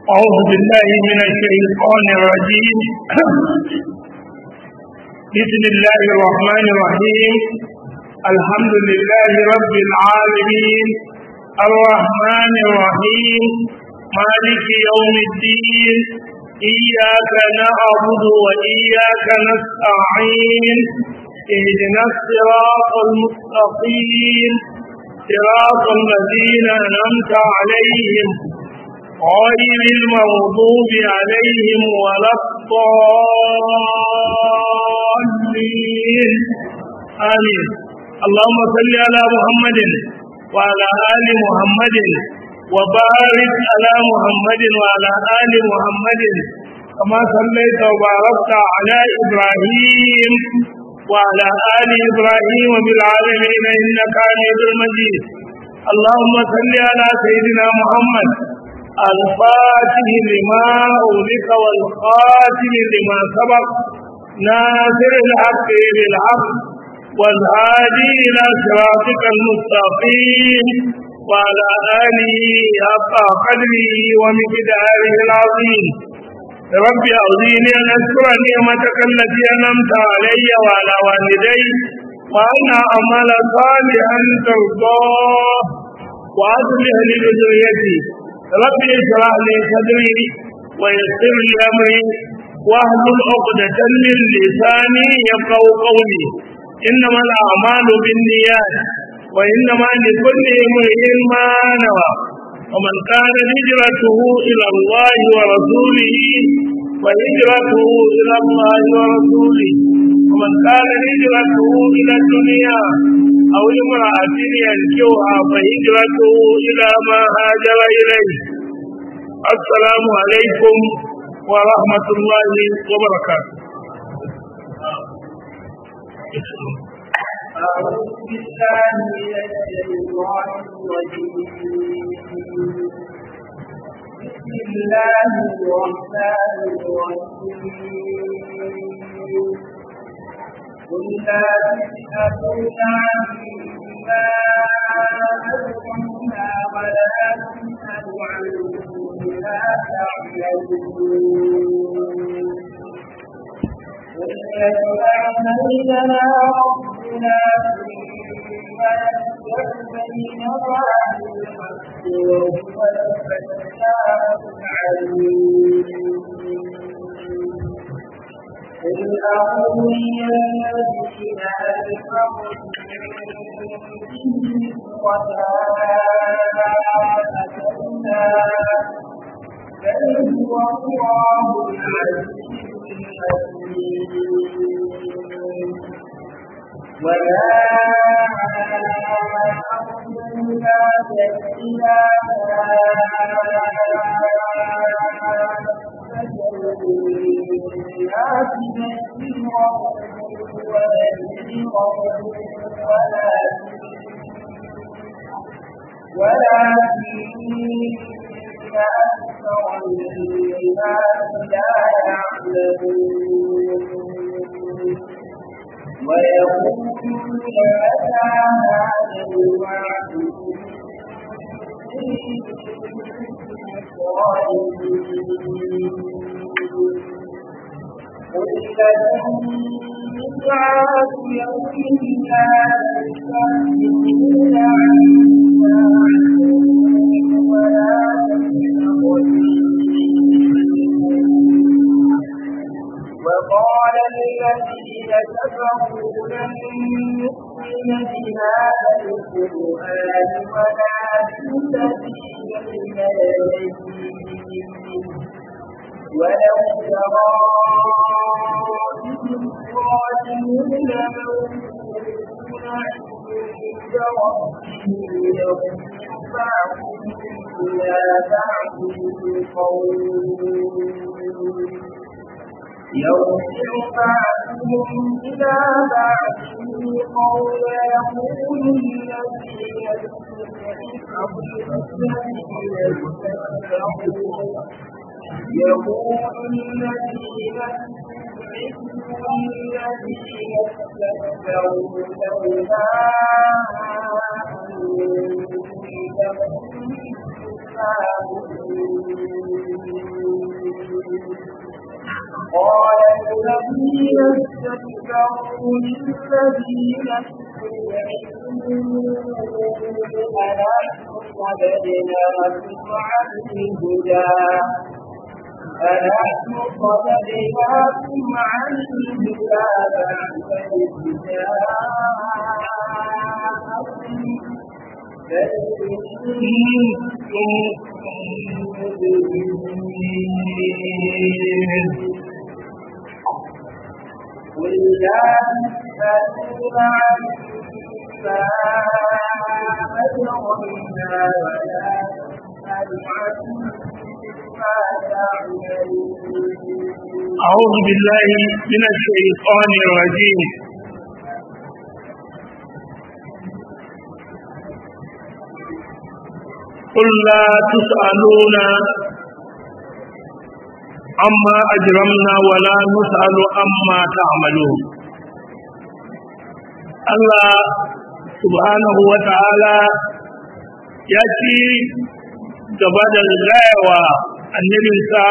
أعوذ بالله من الشيطان الرجيم بسم الله الرحمن الرحيم الحمد لله رب العالمين الرحمن الرحيم مالك يوم الدين إياك نعبد وإياك نستعين اهدنا الصراط المستقيم صراط الذين أنعمت عليهم غير المغضوب عليهم ولا الضالين آمين اللهم صل على محمد وعلى آل محمد وبارك على محمد وعلى آل محمد كما صليت وباركت على إبراهيم وعلى آل إبراهيم بالعالمين إنك حميد مجيد اللهم صل على سيدنا محمد الفاتح لما أولك والخاتم لما سبق ناصر الحق بالحق والهادي إلى صراطك المستقيم وعلى آله حق قدره ومقداره العظيم رب أعوذني أن أذكر نعمتك التي أنعمت علي وعلى والدي وأن أعمل صالحا ترضاه وأصلح لي بذريتي رب اشرح لي صدري ويسر لي أمري واحلل عقدة من لساني يفقه قولي إنما الأعمال بالنيات وإنما لكل امرئ ما نوى ومن كان هجرته إلى الله ورسوله وهجرته إلى الله ورسوله ومن كان هجرته إلى الدنيا أو امرأة ينكوها فهجرته إلى ما هاجر إليه السلام عليكم ورحمة الله وبركاته أعوذ بالله من الشيطان الرجيم بسم الله الرحمن الرحيم قل لا تسألون عما أجرمنا ولا تسأل عما تعملون قل يجمع بيننا ربنا ثم يفتح بيننا بالحق وهو الفتاح العليم قل أروني الذين ألحقوا به وما بل هو الله العزيز الحكيم ولا أرسلناك إلا كافة للناس بشيرا ونذيرا ولكن أكثر الناس لا يعلمون ويقولون متى هذا الوعد قل لكم ميعاد يوم لا تستأخرون عنه ولا وقال الذين كفروا لن نؤمن بهذا القرآن ولا بالذي بين يديه ولو ترى الظالمون موجودون عند ربهم يرفع إلى بعض القول يرجع بعضهم إلى بعض القول يقول الذين يقول الذين الذين استكبروا لولا أنتم قال الذين استكبروا للذين استضعفوا أنحن صددناكم عن الهدى أنحن صددناكم عن الهدى بعد إذ جاءكم بل قل لا تسألون عما أجرمنا ولا نسأل عما تعملون أعوذ بالله من الشيطان الرجيم قل لا تسألون عما أجرمنا ولا نسأل عما تعملون الله سبحانه وتعالى يأتي gaba da gayawa annabinsa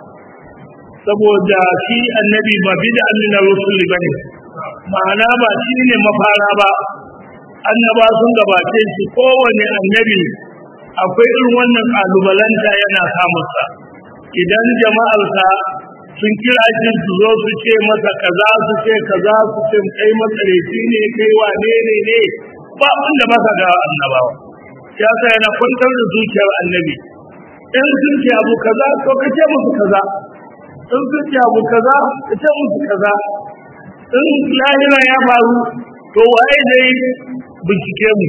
saboda shi annabi ba bi da annina rusul bane ma'ana ba shi ne mafara ba annaba sun gabace shi kowane annabi akwai irin wannan kalubalanta yana samunsa idan jama'arsa sun kira shi su zo su ce masa kaza su ce kaza su ce kai matsareci ne kai wane ne ne ba wanda ba ka ga annabawa ya sa yana kwantar da zuciyar annabi in sun ce abu kaza to ka ce musu kaza in sun ce abu kaza ka ce musu kaza in lahira ya faru to waye dai bincike mu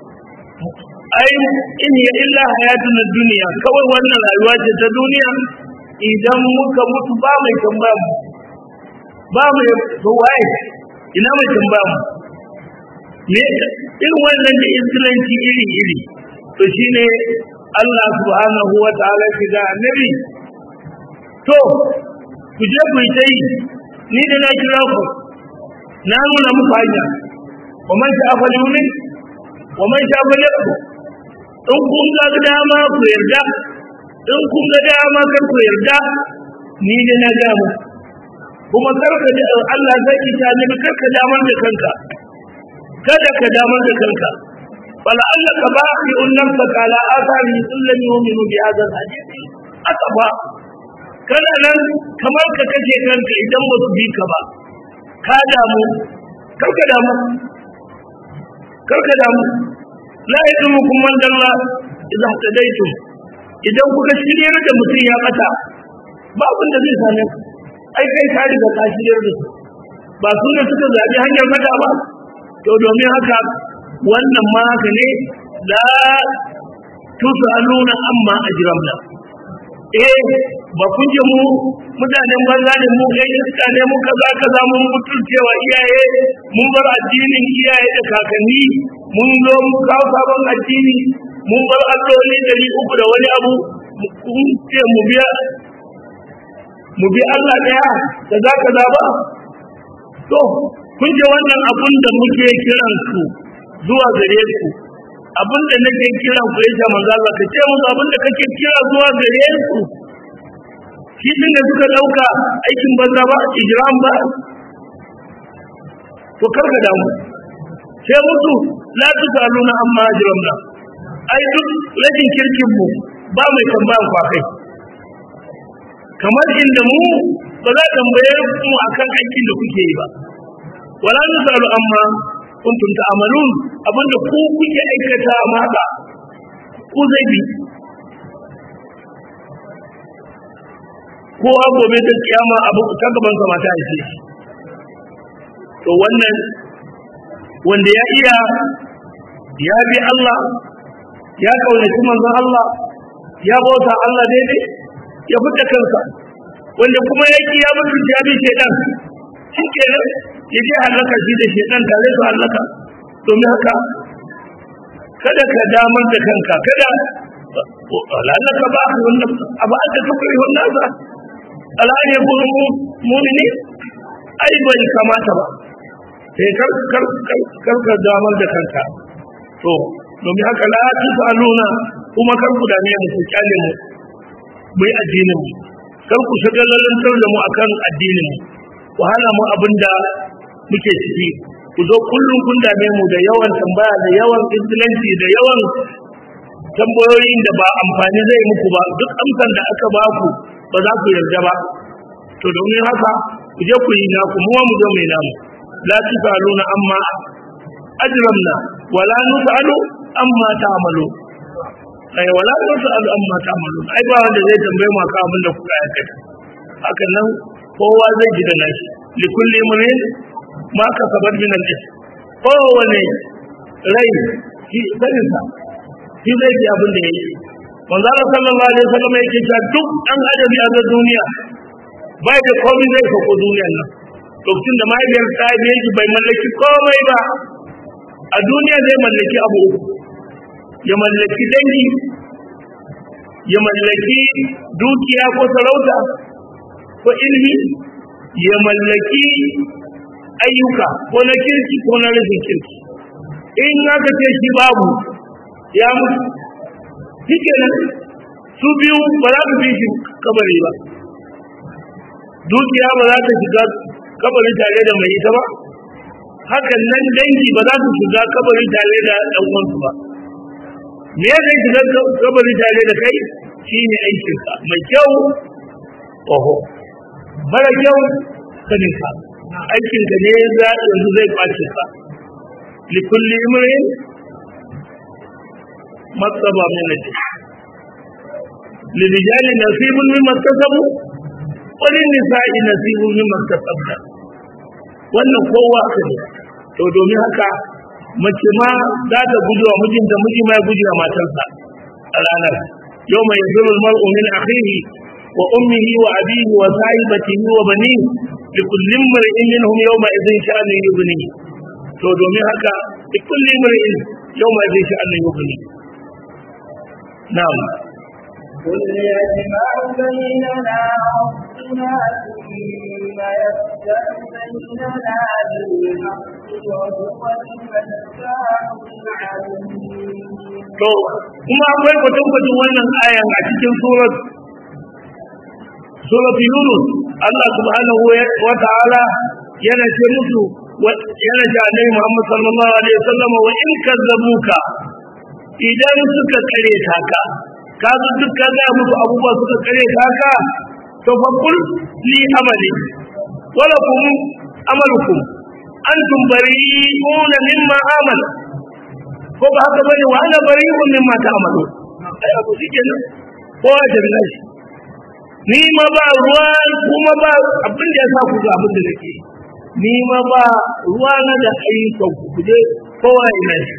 ai in ya illa hayatun duniya kawai wannan rayuwa ce ta duniya idan muka mutu ba mai tambaya mu ba mai to waye ina mai tambaya mu me irin wannan da iskilanci iri iri to shine Allah subhanahu wa ta'ala ki da annabi to ku je ku yi ta yi ni da na kira ku na nuna muku hanya wa man sha fa yumin wa man sha fa yakfur in kun ga dama ku yarda in kun ga dama kar ku yarda ni da na ga mu kuma karka da Allah zai ki ta ni karka damar da kanka kada ka damar da kanka wala Allah ka ba ki unnan ka kala asari illan yu'minu bi hadha al-hadith aka ba kana nan kamar ka kace kanka idan ba su bi ka ba ka damu karka damu karka damu la yadumukum man dalla idza hadaytum idan kuka shiryar da mutum ya bata ba abin da zai same ku ai kai ka riga ka shiryar da su ba su ne suka zabi hanyar mata ba to domin haka wannan ma haka ne la tusaluna amma ajramna eh ba kun je mu mutanen banza ne mu kai iska ne mu kaza kaza mun mutuncewa iyaye mun bar addinin iyaye da kakanni mun zo mu kawo sabon addini mun bar alloli dari uku da wani abu kun ce mu biya mu bi Allah daya kaza kaza ba to kun je wannan abun da muke kiran ku zuwa gare ku abun da nake kiran ku ya manzo Allah ka ce musu abun da kake kira zuwa gare ku shi din da suka dauka aikin banza ba ijram ba to karka damu sai musu la tusaluna amma ajramna ai duk rajin kirkin mu ba mai tambayan ku akai kamar inda mu ba za tambaye mu akan aikin da kuke yi ba wala nusalu amma kuntum ta'malun abinda ku kuke aikata ma ba ku zai bi ko gobe ta kiyama abu ta gaban sa mata ce to wannan wanda ya iya ya bi Allah ya kaunaci manzon Allah ya bauta Allah daidai ya fita kansa wanda kuma ya ki ya mutu ya bi shedan shi kenan ya je halaka shi da shedan tare su halaka domin haka kada ka damar da kanka kada lalaka ba wannan abu aka tukuri wannan sa alani ya kuma mumini ai bai kamata ba sai kar kar kar ka damar da kanka to domin haka la tusaluna kuma kar ku dame mu ku kyale mu mu yi addinin mu kar ku shagalantar da mu akan addinin mu ku hana mu abin da muke ciki ku zo kullum kun dame mu da yawan tambaya da yawan izgilanci da yawan tambayoyin da ba amfani zai muku ba duk amsan da aka ba ku ba za ku yarda ba to domin haka ku je ku yi naku mu mu zo mai namu la tusaluna amma ajramna wala nusalu amma ta'malu ai wala nusalu amma ta'malu ai ba wanda zai tambaye mu akan abin da kuka aikata hakan nan kowa zai ji da nashi likulli imrin ma kasabat min al-ism kowane rai shi sanin sa shi zai ji abin da yake manzo Allah sallallahu alaihi wasallam yake cewa duk dan adabi a duniya bai da komai zai sako duniyar nan lokacin da mahaifiyar ta biye shi bai mallaki komai ba a duniya zai mallaki abu uku ya mallaki dangi ya mallaki dukiya ko sarauta ko ilimi ya mallaki ayyuka ko na kirki ko na rashin kirki in aka ce shi babu ya mutu shi kenan su biyu ba za su bi shi kabari ba dukiya ba za ta shiga kabari tare da mai ita ba hakan nan dangi ba za su shiga kabari tare da ɗan uwansu ba me ya zai shiga kabari tare da kai shine aikinka mai kyau oho mara kyau saninka aikinka ne za yanzu zai kwace ka likulli imrin matsaba min najis للرجال نصيب مما اكتسبوا وللنساء نصيب مما اكتسبنا wannan kowa aka ne to domin haka mace ma za ta guji wa mijinta miji ma ya guji wa matarsa a ranar yau mai zurul mar'u min akhihi wa ummihi wa abihi wa sahibatihi wa bani li kulli mar'in minhum yawma idhin sha'anu yughni to domin haka li kulli mar'in yawma idhin sha'anu yughni na'am قل يجمع بيننا ربنا ثم يفتح بيننا بالحق وهو الفتاح العليم to kuma akwai kwatankwacin wannan ayan a cikin surat surat yunus Allah subhanahu wa ta'ala yana ce musu yana ce annabi Muhammad sallallahu alaihi wasallam wa in kazzabuka idan suka kare ka ka zo duk ka ga musu abubuwa suka kare ka to fa kul li amali wala kum amalukum antum bari'una mimma amala ko ba haka bane wa ana bari'un mimma ta'malu ai abu shike nan ko ya tabbata shi ni ma ba ruwa kuma ba abin da ya sa ku ga abin da nake ni ma ba ruwa na da ayyukan ku kuje kowa ina shi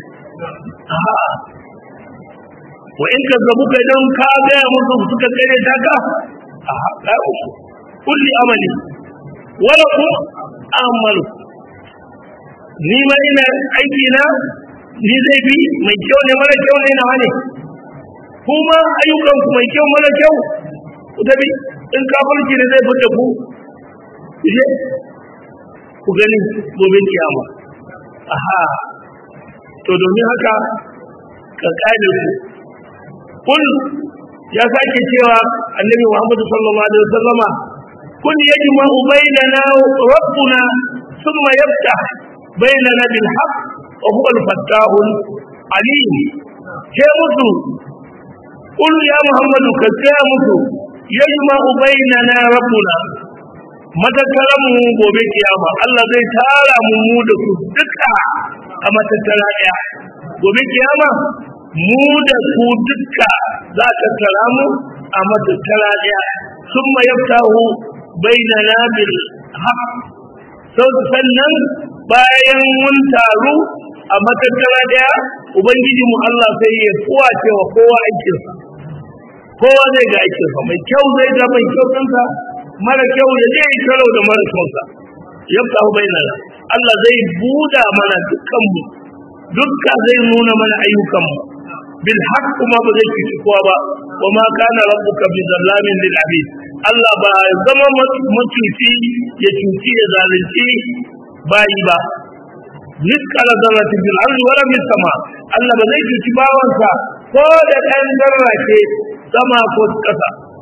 wa in ka zabu ka dan ka ga musu suka kare ta ka a ga musu kulli amali wala ku amalu ni ma ina aiki na ni zai bi mai kyau ne mara kyau ne na wane kuma ayyukan ku mai kyau mara kyau ku tabi in kafirci ne zai fita ku je ku gani gobe kiyama aha to domin haka ka kare ku kun ya sake cewa annabi Muhammad sallallahu alaihi wasallama kun yajma'u bainana rabbuna thumma yaftah bainana bil haqq wa huwa al fattah alim ce musu kun ya Muhammadu ka ce musu yajma'u bainana rabbuna matakaran mu gobe kiyama Allah zai tara mu mu da su duka a matattara daya gobe kiyama mu da ku duka za ka tara mu a matattara daya sun ma yaftahu bainana bil haq sau sannan bayan mun taru a matattara daya ubangiji mu Allah sai ya kowace wa kowa aikinsa kowa zai ga aikinsa mai kyau zai ga mai kyau kansa mara kyau ya je yi karo da mara kyausa yaftahu bainana Allah zai buda mana dukkanmu dukka zai nuna mana ayyukanmu bil haqq kuma ba zai cuci kowa ba wa ma kana rabbuka bi zallamin lil abid Allah ba zama mutunci ya cuci ya zalunci bayi ba miskala zarratin bil ardi wala bis sama Allah ba zai cuci bawansa ko da ɗan zarra ce sama ko ƙasa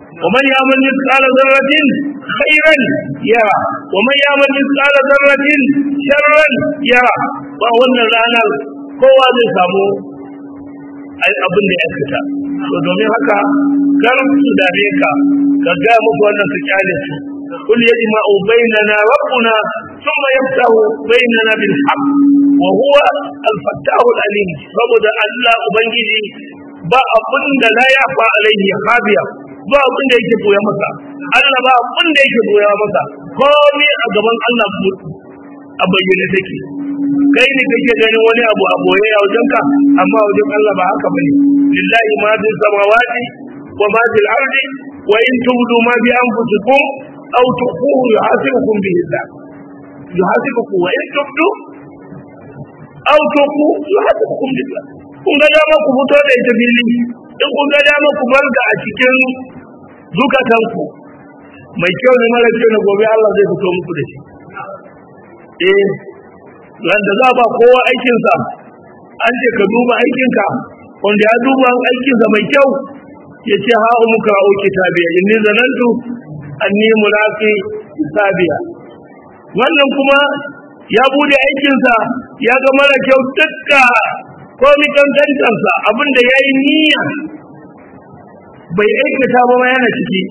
ومن يعمل مثقال ذرة خيرا يرى ومن يعمل مثقال ذرة شرا يرى وأن ranar kowa zai samu abin da ya fita to domin haka kar su dame ka ka ga muku wannan su kyale su kul yajma'u bainana rabbuna thumma yaftahu bainana bil haqq wa huwa al-fattahu al-alim saboda Allah ubangiji ba abin da la yafa alaihi khabiya ba abin da yake boye masa Allah ba abin da yake boye masa komai a gaban Allah a bayyane take kai ne kake ganin wani abu a boye a wajen ka amma wajen Allah ba haka bane lillahi ma fi samawati wa ma fil ardi wa in tubdu ma bi anfusikum aw tukhfuhu yuhasibukum bihi Allah yuhasibukum wa in tubdu aw tukhfu yuhasibukum bihi Allah kun ga dama ku fito da ita fili in kun ga dama ku bar da a cikin zukatanku mai kyau ne mara kyau na gobe Allah zai fito muku da shi eh wanda za ba kowa aikinsa an ce ka duba aikinka wanda ya duba aikinsa mai kyau ya ce ha muka o kitabiya inni zanantu anni mulaqi hisabiya wannan kuma ya bude aikinsa ya ga mara kyau dukka komi kankantarsa abinda ya yi niyya bai aikata ba yana ciki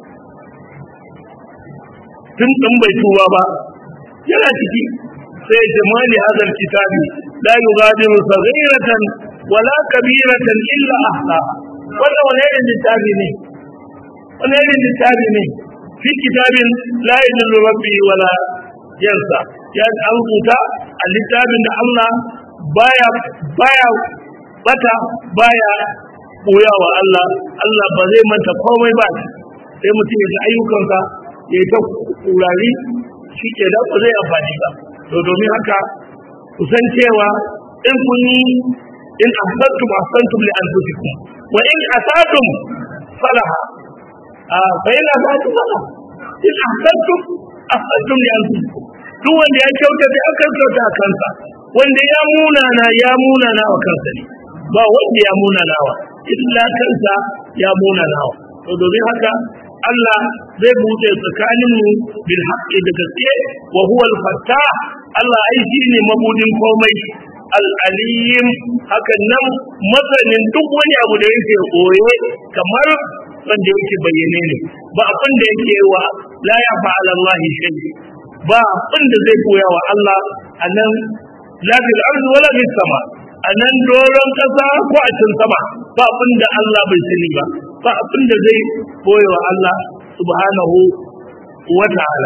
tun ɗin bai tuba ba yana ciki sai jamali hadal kitabi la yughadiru saghiratan wala kabiratan illa ahsa wanda wani irin littafi ne wani irin littafi ne fi kitabin la yadullu rabbi wala yansa ya an rubuta a littafin da Allah baya baya bata baya koyawa Allah Allah ba zai manta komai ba sai mutum ya ga ayyukansa ya yi ta kurari shi ke da ba zai amfani ba to domin haka ku san cewa in kun yi in ahsantum ahsantum li anfusikum wa in asatum falaha a fa in asatum falaha in ahsantum ahsantum li anfusikum duk wanda ya kyauta sai aka kyauta a kansa wanda ya munana ya munana wa kansa ne ba wanda ya munana wa illa kansa ya munana wa to domin haka Allah zai buɗe tsakaninmu bil haqqi da gaske wa huwa al fattah Allah ai shi ne mabudin komai al alim hakan nan masanin duk wani abu da yake koye kamar wanda yake bayyane ne ba abin da yake wa la ya fa'ala Allah shay ba abin da zai koya wa Allah anan la fil ardi wala fis sama anan doron kasa ko a cikin sama ba abin da Allah bai sani ba ba abin da zai koya wa Allah subhanahu wa ta'ala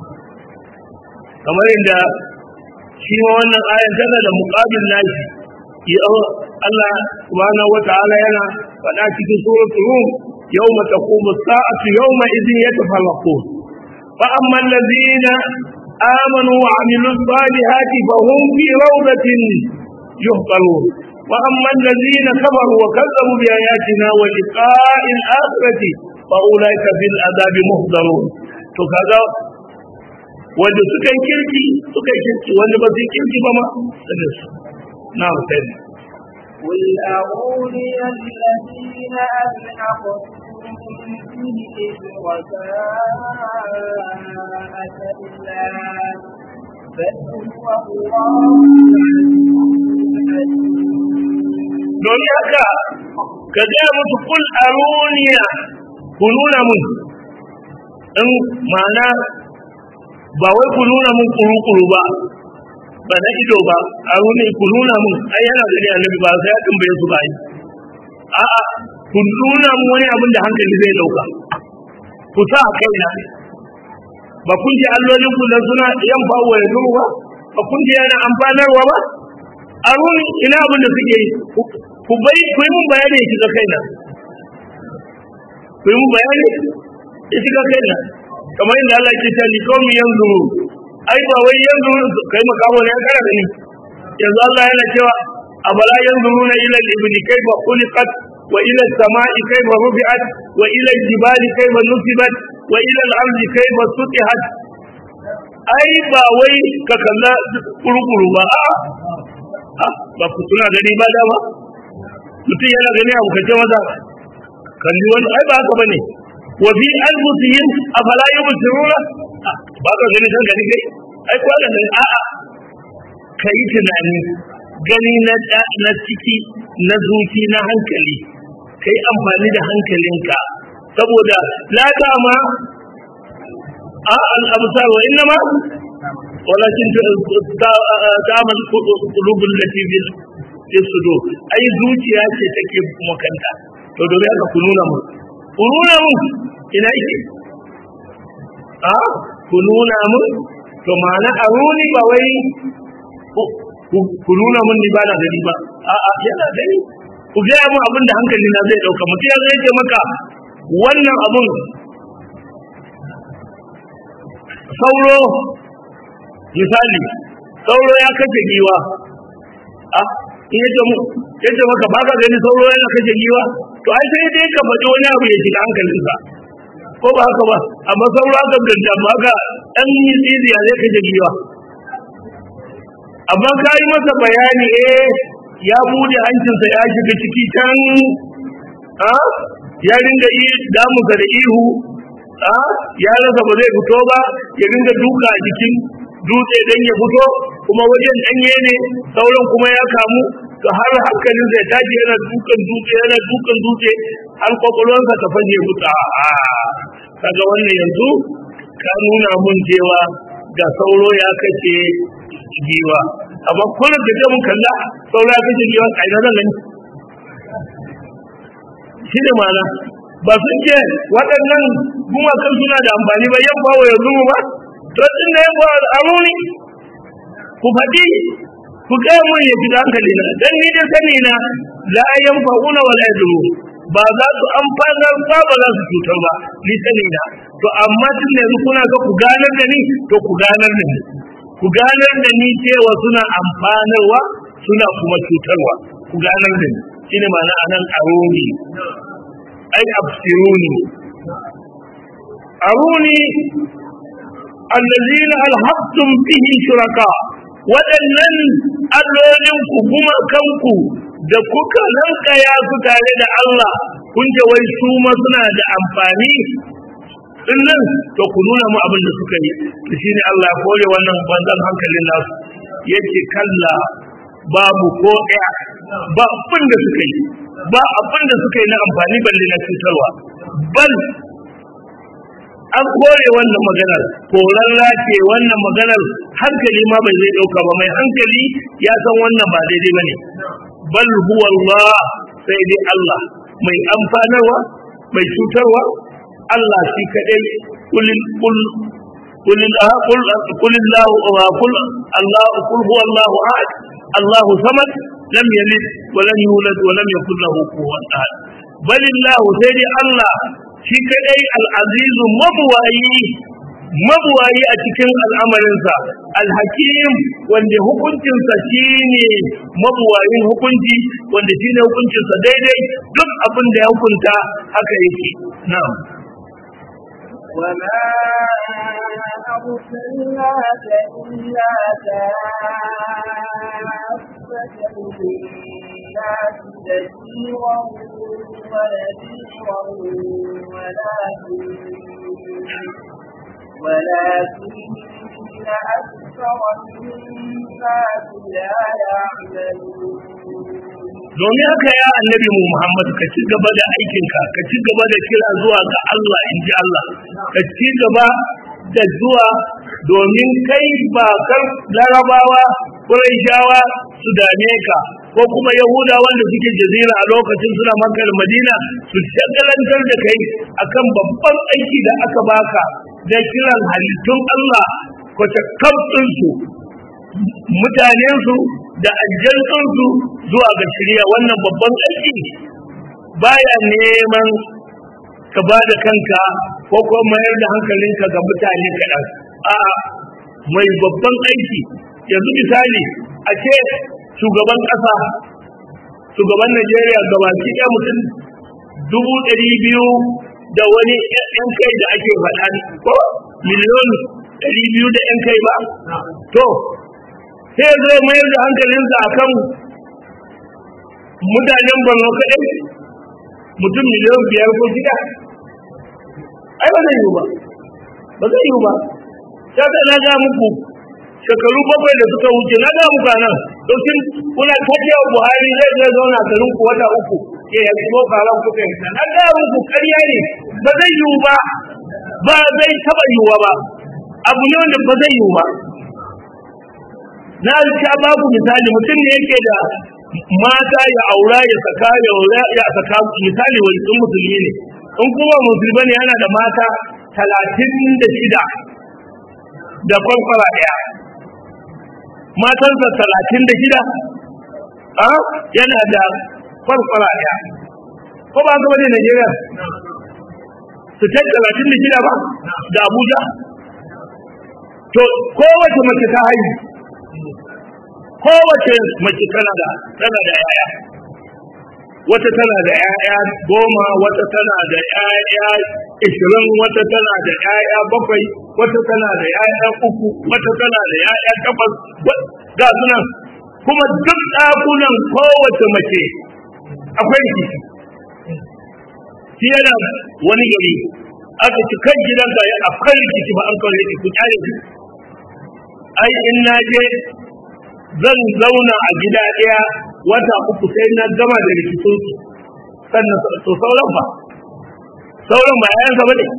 kamar yadda shi ma wannan ayan tana da muqabil nashi ya Allah subhanahu wa ta'ala yana faɗa cikin suratul rum yawma taqumu as-sa'atu yawma idhin yatafallaqun fa amma alladhina amanu wa 'amilus salihati fa hum fi rawdatin yuhqalun وأما الذين كفروا وكذبوا بآياتنا ولقاء الآخرة فأولئك في العذاب محضرون to kaga wanda suka yi kirki suka yi kirki wanda ba su yi kirki ba ma da su na sai قل أروني الذين ألحقتم به شركاء كلا بل هو الله don haka ka gaya musu kul aruniya ku nuna mun in ma'ana ba wai ku nuna mun kuru-kuru ba ba na ido ba aruni ku nuna mun ai yana gani annabi ba sai ya tambaye su ba yi a'a ku nuna mun wani abin da hankali zai dauka ku sa a kaina ba kun ji allolin ku nan suna yan ba wa yanzu ba ba kun ji yana amfanarwa ba aruni ina abin da suke yi ku bai ku yi mun bayani ya shiga kaina ku yi mun bayani ya shiga kaina kamar yadda Allah ke ta likomi yanzu ai ba wai yanzu kai makawo ne ya kara da ni yanzu Allah yana cewa abala yanzuruna ila al-ibli kayfa khuliqat wa ila as-sama'i kayfa rufi'at wa ila al-jibali kayfa nusibat wa ila al-ardi kayfa sutihat ai ba wai ka kalla kurukuru ba a ba ku tuna gani ba dama mutum yana gani abu kace maza kalli wani ai ba haka bane wa fi anfusihim afala yubsiruna ba ka gani kan gani kai ai ko ga a'a kai tunani gani na na ciki na zuci na hankali kai amfani da hankalinka saboda la dama a al absar wa innama walakin ta'amal qulubul lati bil sudur ai zuciya ce take makanta to dole haka ku nuna mu ku nuna mu ina yake a ku nuna mu to ma'ana aruni ba wai ku nuna mun ni ba na gani ba a'a yana gani ku gaya mu abin da hankali na zai dauka mutum ya zai ce maka wannan abun sauro misali sauro ya kashe giwa a in yace mu yace maka baka gani sauro yana kashe giwa to ai sai dai ka faɗi wani abu ya shiga hankalinsa ko ba haka ba amma sauro aka ganta maka ɗan yi tsiziya zai kashe giwa amma ka yi masa bayani eh ya bude hancinsa ya shiga ciki can a ya ringa yi damusa da ihu a ya rasa ba zai fito ba ya ringa duka a jikin dutse dan ya fito kuma wajen danye ne sauran kuma ya kamu to har hankalin zai tashi yana dukan dutse yana dukan dutse har kwakwalwarsa ta fashe fita a kaga wannan yanzu ka nuna mun cewa ga sauro ya kace giwa amma kullum da mun kalla sauro ya kace giwa a ina zan gani shi ne mana ba sun ce waɗannan gumakan suna da amfani ba yan bawa yanzu ba to tun da yan bawa amuni ku faɗi ku gaya mun ya fita hankali na dan ni da sani na la yanfa'una wala yadru ba za su amfanar ba ba za su cutar ba ni sani na to amma tun da yanzu kuna ga ku ganar da ni to ku ganar da ni ku ganar da ni cewa suna amfanarwa suna kuma cutarwa ku ganar da ni shine ma'ana anan aruni ai absiruni aruni allazina alhaqtum bihi shuraka waɗannan allolin ku kuma kanku da kuka lankaya su tare da Allah kun ce wai su ma suna da amfani dinnan to ku nuna mu abin da suka yi to shine Allah ya kore wannan banzan hankalin nasu yace kalla babu ko ɗaya ba abin da suka yi ba abin da suka yi na amfani balle na cutarwa bal an kore wannan maganar korarra ce wannan maganar hankali ma bai zai ɗauka ba mai hankali ya san wannan ba daidai ba ne bal huwa Allah sai dai Allah mai amfanarwa mai cutarwa Allah shi kaɗai kulil kul قل قل قل الله قل الله قل هو الله احد الله صمد لم يلد ولم يولد ولم يكن له كفوا احد بل الله سيدي الله shi kadai al'azizu mabuwayi mabuwayi a cikin al'amarinsa alhakim wanda hukuncinsa shi ne mabuwayin hukunci wanda shi ne hukuncinsa daidai duk abin da ya hukunta haka yake na'am وما أرسلناك إلا كافة للناس بشيرا ونذيرا ولكن ولكن أكثر الناس لا يعلمون domin haka ya annabi mu Muhammad ka ci gaba da aikinka ka ci gaba da kira zuwa ga Allah in ji Allah ka ci gaba da zuwa domin kai ba kar larabawa Qurayshawa su dame ka ko kuma Yahuda wanda suke jazira a lokacin suna Makka da Madina su shagalantar da kai akan babban aiki da aka baka da kiran halittun Allah ko ta su mutanensu da aljantunsu zuwa ga shirya wannan babban aiki baya neman ka ba da kanka ko kuma mayar da hankalinka ga mutane kaɗan a mai babban aiki yanzu misali a ce shugaban ƙasa shugaban najeriya gabaki ɗaya mutum dubu ɗari biyu da wani ‘yan kai da ake faɗa ko miliyon ɗari biyu da ‘yan kai ba to sai zai mayar da hankalinsa a kan mutanen borno kaɗai mutum miliyan biyar ko shida ai ba zai yiwu ba ba zai yiwu ba sai da na ga muku shekaru bakwai da suka wuce na ga muku nan dokin kuna kace Buhari zai zai zauna garin ku wata uku ke ya ko karan ku kai na ga muku ƙarya ne ba zai yiwu ba ba zai taba yiwuwa ba abu ne wanda ba zai yiwu ba na sha babu misali mutum ne yake da mata ya aura ya saka ya aura ya saka misali wani sun musulmi ne in kuma musulmi ne yana da mata talatin da shida da kwankwara ɗaya matansa talatin da shida a yana da kwankwara ɗaya ko ba gaba ne Najeriya su ta talatin da shida ba da Abuja to kowace mace ta haihu kowace mace tana da tana da yaya wata tana da yaya goma wata tana da yaya ishirin wata tana da yaya bakwai wata tana da yaya uku wata tana da yaya takwas ga sunan kuma duk ɗakunan kowace mace akwai rikici shi yana wani gari aka ci kan gidanka ya akwai rikici ba an kawai rikici ku kyale shi ai in na je zan zauna a gida ɗaya wata uku sai na gama da rikicin su sannan to sauran ba sauran ba yayan sa bane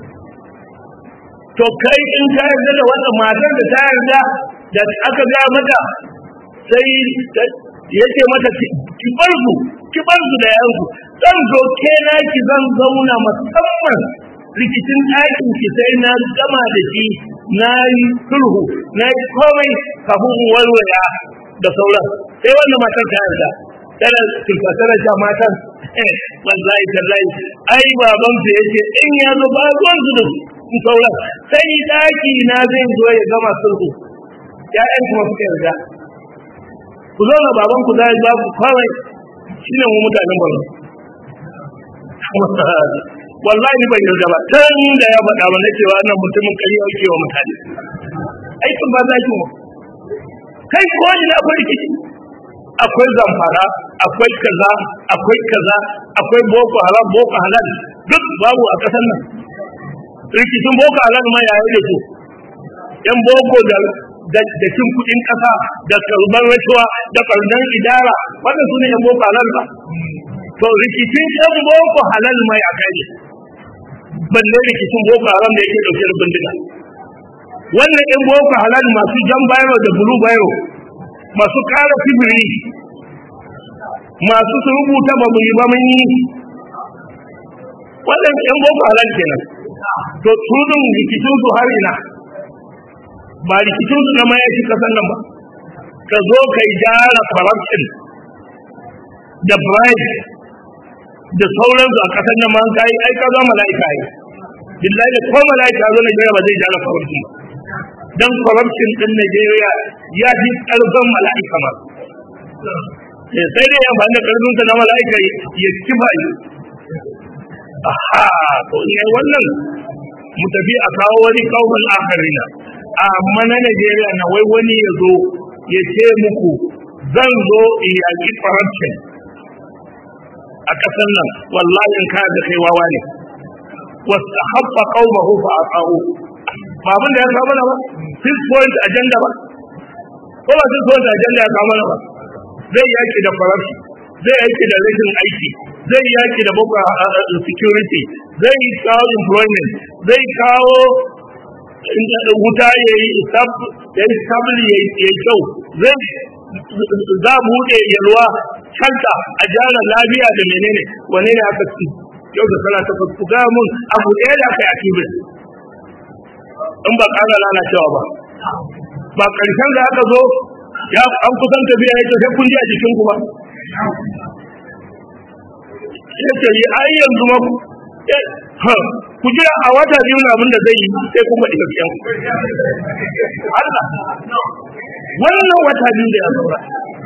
to kai in ka yarda da wannan matar da ta yarda da aka ga mata sai yace mata ki bar su ki bar su da yanku zan zo ke na ki zan zauna musamman rikicin ɗakin ki sai na gama da shi na yi sulhu na yi komai kafin in warware da sauran sai wannan matar ta yarda tana tilfasarar ta matan wallahi tallahi ai baban su yace in ya zo ba ruwan su da su sauran sai ɗaki na zai zo ya gama sulhu ya'yan kuma suka yarda ku zo na baban ku zai ba ku komai shine mu mutanen Borno wallahi ban yarda ba tun da ya faɗa mana cewa wannan mutumin kari yake wa mutane aikin ba za ki mu kai ko ina akwai rikici akwai zamfara akwai kaza akwai kaza akwai boko haram boko halal duk babu a ƙasar nan rikicin boko halal ma yayi da su yan boko da da cin kuɗin ƙasa da karɓar rashuwa da karɓar idara wannan su ne yan boko halal ba to rikicin yan boko halal mai a kai balle rikicin boko haram da yake dauke da bindiga wannan yan boko halal masu jan bayro da bulu bayro masu kara fibiri masu su rubuta ba mu yi ba mun yi wannan yan boko halal kenan to tudun rikicin su har ina ba rikicin su na mayaci kasan nan ba ka zo kai gyara corruption da bribe da sauransu a kasar nan man kai ai ka zama mala'ika ai billahi da ko mala'ika zo Najeriya ba zai jara corruption dan corruption din Najeriya ya fi karfin mala'ika ma sai dai amfani da karfin sa na mala'ika ya kifa yi aha to ne wannan mu tafi a kawo wani kawun akharina amma na Najeriya na wai wani ya zo ya ce muku zan zo in yaƙi corruption a ƙasar nan wallahi in ka da kai wawa ne wasu haɓɓa ƙaumahu fa a ƙa'u ba abin da ya kawo mana ba six point agenda ba ko ba six point agenda ya kawo mana ba zai yaki da corruption zai yaki da rashin aiki zai yaki da boko security zai kawo employment zai kawo wuta ya yi sabili ya yi kyau zai za buɗe yalwa kanta a jana lafiya da menene wane ne aka ci yau da sana ta ku ga mun abu ɗaya da aka yi a kibir in ba ƙara lalacewa ba ba ƙarshen da aka zo ya an kusan tafiya ya sai kun ji a jikin ku ba ya ce yi ai yanzu ma ku jira a wata biyu na abin da zai yi sai kuma ɗiga biyan Allah wannan wata biyu da ya saura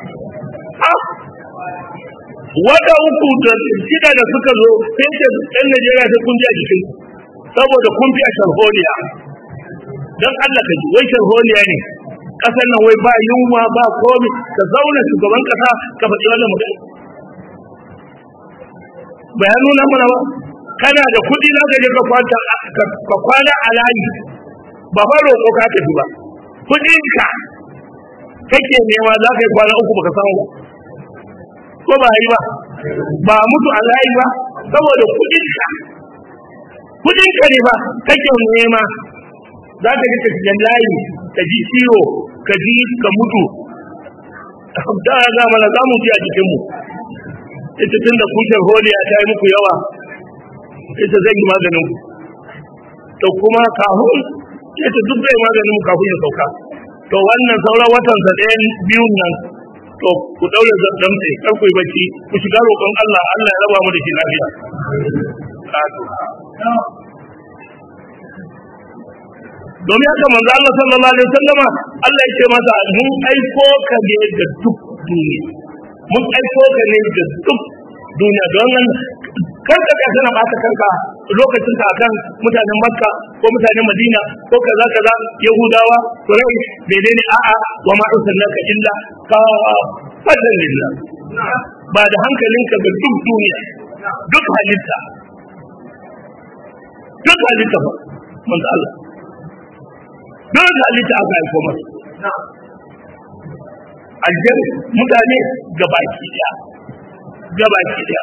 wata uku da shida da suka zo sai ce ɗan Najeriya sai kun ji a jikin saboda kun fi a sharholiya don Allah ka ji wai sharholiya ne ƙasar nan wai ba yunwa ba komi ka zauna shugaban ƙasa ka faɗi wannan magana bayan nuna mana ba kana da kuɗi za ka je ka kwanta ka kwana a layi ba fa roƙo ka tafi ba kuɗinka kake nema za ka yi kwana uku baka samu ba ko ba yi ba ba mutu a layi ba saboda kuɗinka kuɗinka ne ba kake nema za ka ji ka layi ka ji ciwo ka ji ka mutu da ga mana za mu ji a jikinmu ita tun da kushin holiya ta yi muku yawa ita zai yi maganin ku to kuma kafin ita duk zai maganin mu kafin ya sauka to wannan sauran watan sa ɗayan biyun nan to ku daure damtse kar ku yi bacci ku shiga roƙon Allah Allah ya raba mu da shi lafiya domin haka manzo Allah sallallahu alaihi wasallama Allah ya ce masa mun aiko ka ne da duk duniya mun aiko ka ne da duk duniya don nan kar ka kai sana bata kanka lokacin ka akan mutanen Makka ko mutanen Madina ko kaza kaza Yahudawa Quraysh menene a'a wa ma arsalnaka illa ka fadan lillah ba da hankalinka ga duk duniya duk halitta duk halitta ba manzo Allah duk halitta aka aiko masa aljan mutane gabaki daya gabaki daya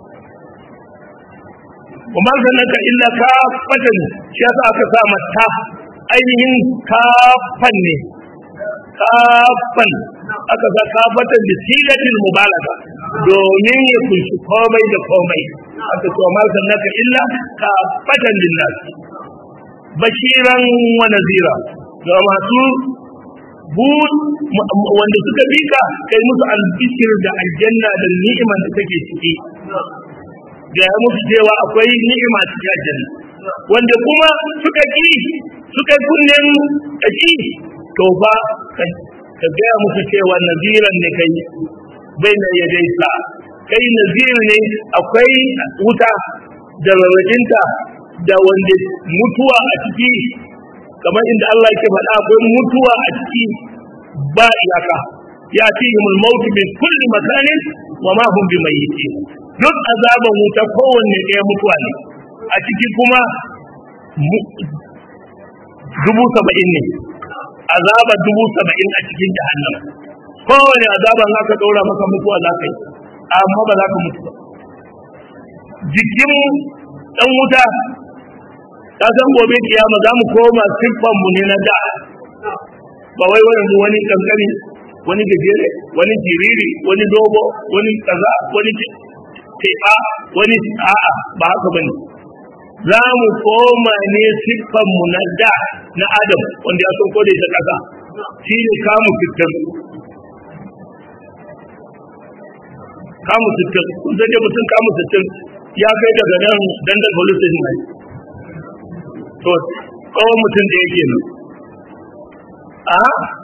kuma sanaka illa ka fatan shi yasa aka sa mata ainihin kafan ne kafan aka sa kafatan da sigatin mubaraka domin ya kunshi komai da komai aka ce ma sanaka illa ka fatan linnas bashiran wa nazira ga masu bud wanda suka bika kai musu albishir da aljanna da ni'imar da take ciki ga ya musu cewa akwai ni'ima cikin aljanna wanda kuma suka ki suka kunnen kashi to fa ka gaya musu cewa naziran ne kai bai na yadai sa kai nazir ne akwai wuta da rarrajinta da wanda mutuwa a ciki kamar inda Allah yake faɗa akwai mutuwa a ciki ba iyaka ya ce himul maut min kulli makanin wa ma hum bimayyitin duk azaban wuta kowanne ɗaya mutuwa ne a ciki kuma dubu saba'in ne azaba dubu saba'in a cikin jahannam kowane azaban za ka ɗora maka mutuwa za ka yi amma ba za ka mutu ba jikin ɗan wuta ka san gobe kiyama za mu koma siffanmu ne na da ba wai wani wani kankani wani gajere wani jiriri wani dogo wani kaza wani teɓa wani a'a ba haka bane za mu koma ne siffanmu na da na adam wanda ya sauko da ita ƙasa shi ne kamu sittin kamu sittin kun san dai mutum kamu sittin ya kai daga nan dandal police station ne to kawai mutum da yake nan a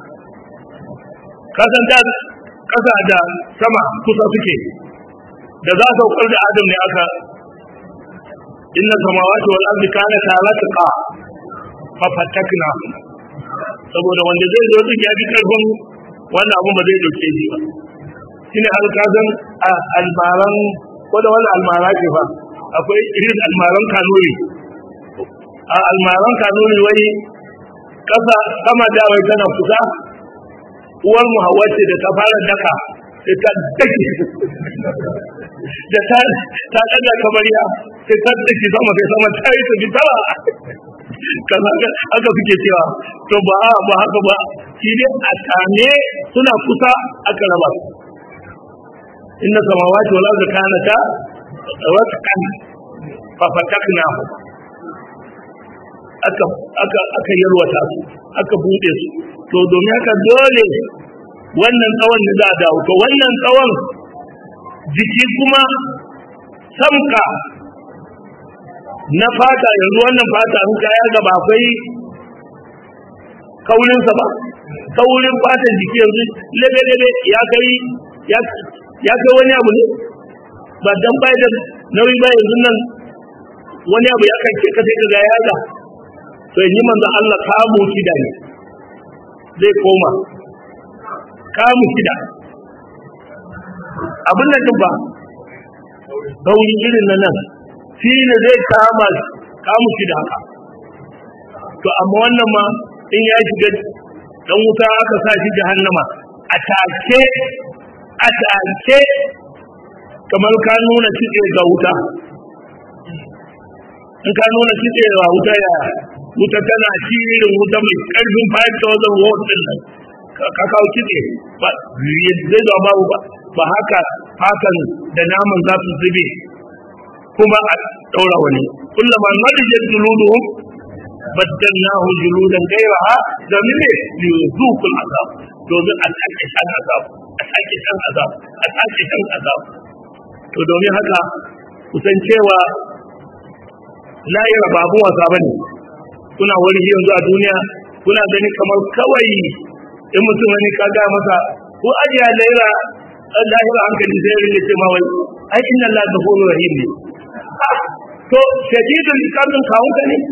kasan da kasa da sama kusa suke da za su saukar da adam ne aka inna samawati wal ardi kana talatqa fa fatakna saboda wanda zai zo duk ya bi karfin wannan abun ba zai dauke shi ba shine har kasan almaran ko da wannan almara ke fa akwai irin almaran kanuri a almaran kanuri wai kasa sama da wai tana kusa uwar mu hawa ce da ta fara daka sai ta dake da ta ta daga kamar ya sai ta dake sama sai sama ta yi ta bitara kaza haka suke cewa to ba ba haka ba shi dai a tane suna kusa aka raba inna samawati wal ardi kanata ratqan fa fatakna aka aka aka yarwata su aka bude su to domin haka dole wannan tsawon da za a dawo to wannan tsawon jiki kuma samka na fata yanzu wannan fata in ka ya gaba akwai kaulinsa ba kaurin fatan jiki yanzu lebe-lebe ya kai ya kai wani abu ne ba dan bai da nauyi ba yanzu nan wani abu ya kai ka sai ka ga ya ga to yi manzo Allah kamu shida ne zai koma kamu shida abin da ba kauri irin na nan shi ne zai kama kamu shi da haka to amma wannan ma in ya shiga dan wuta aka sa shi jahannama a take a take kamar ka nuna kitse ga wuta in ka nuna kitse ga wuta ya wuta tana ci irin wuta mai karfin 5000 watt din nan ka kawo kitse ba zai da babu ba ba haka hakan da naman za su zube kuma a daura wani kullama nadijat juluduhum baddalnahu juludan ghayraha domin ne yuzuqul azab domin a sake shan azab a sake shan azab a sake shan azab to domin haka kusan cewa lahira babu wasa bane kuna wani yanzu a duniya kuna gani kamar kawai in mutum wani ka ga masa ko ajiya lahira lahira hankali sai rinke ce ma wai ai inna Allah ghafurur rahim ne to shadidul iqamin kawun ka ne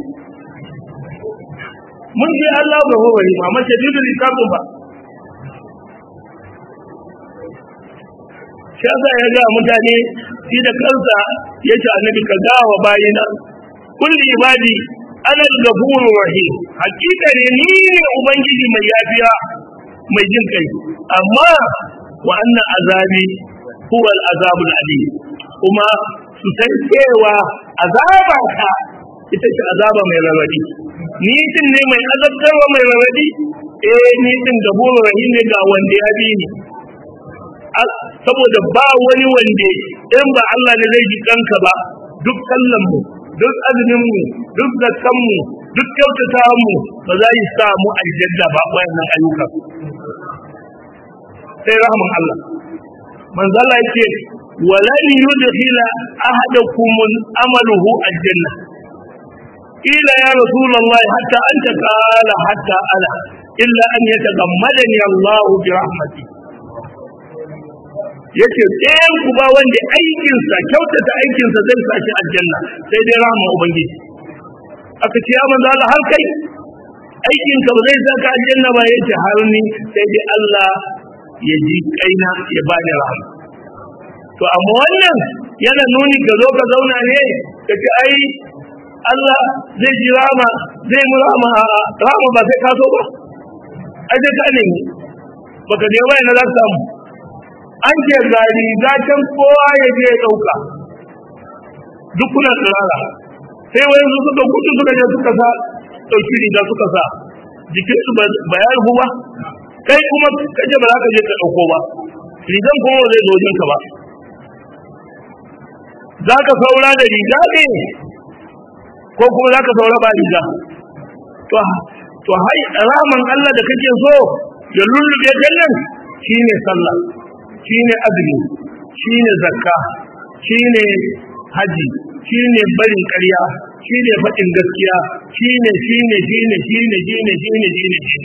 mun ji Allah ghafurur rahim amma shadidul iqamin ba shi yasa ya ga mutane shi da kansa ya ce annabi ka ga wa bayina kulli ibadi ana al-ghafurur rahim hakika ne ni ne ubangiji mai yafiya mai jin kai amma wa anna azabi huwa al-azabul alim kuma su san cewa azaba ta ita ce azaba mai rarradi ni din ne mai azabtarwa mai rarradi eh ni din gafurur rahim ne ga wanda ya bi ni saboda ba wani wanda in ba Allah ne zai ji kanka ba duk sallan mu duk azumin mu duk zakkan mu duk kyautatawan mu ba za yi samu aljanna ba wayannan ayyuka sai rahman Allah manzo Allah yake walan yudkhila ahadakum amaluhu aljanna ila ya rasulullah hatta anta qala hatta ana illa an yatagammadani Allah bi rahmatihi yace ɗayan ku ba wanda aikinsa kyautata aikinsa zai sa shi aljanna sai dai rahama ubangiji aka ce ya manzo Allah har kai aikinka ba zai saka aljanna ba yace har ni sai dai Allah ya ji kaina ya bani rahama to amma wannan yana nuni ka zo ka zauna ne ka ce ai Allah zai ji rahama zai mu rahama rahama ba sai ka so ba ai sai ka nemi baka je ba ina za ka samu an ce ga riga can kowa ya je ya ɗauka duk kuna tsirara sai wani su suka gudu suka je suka sa ɗauki riga suka sa jikinsu ba ya rufu ba kai kuma kaje ba za ka je ka ɗauko ba rigan kuma ba zai zo jinka ba za ka saura da riga ne ko kuma za ka saura ba riga to to hai raman Allah da kake so ya lullube kallon shine sallah shine azumi shine zakka shine haji shine barin ƙarya shine faɗin gaskiya shine shine shine shine shine shine shine shine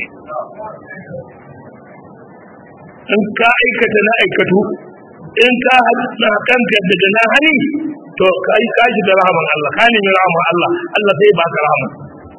in ka aikata na aikatu in ka haɗa kanka daga na hani to ka yi kashi da rahaman Allah ka nemi rahaman Allah Allah zai baka rahama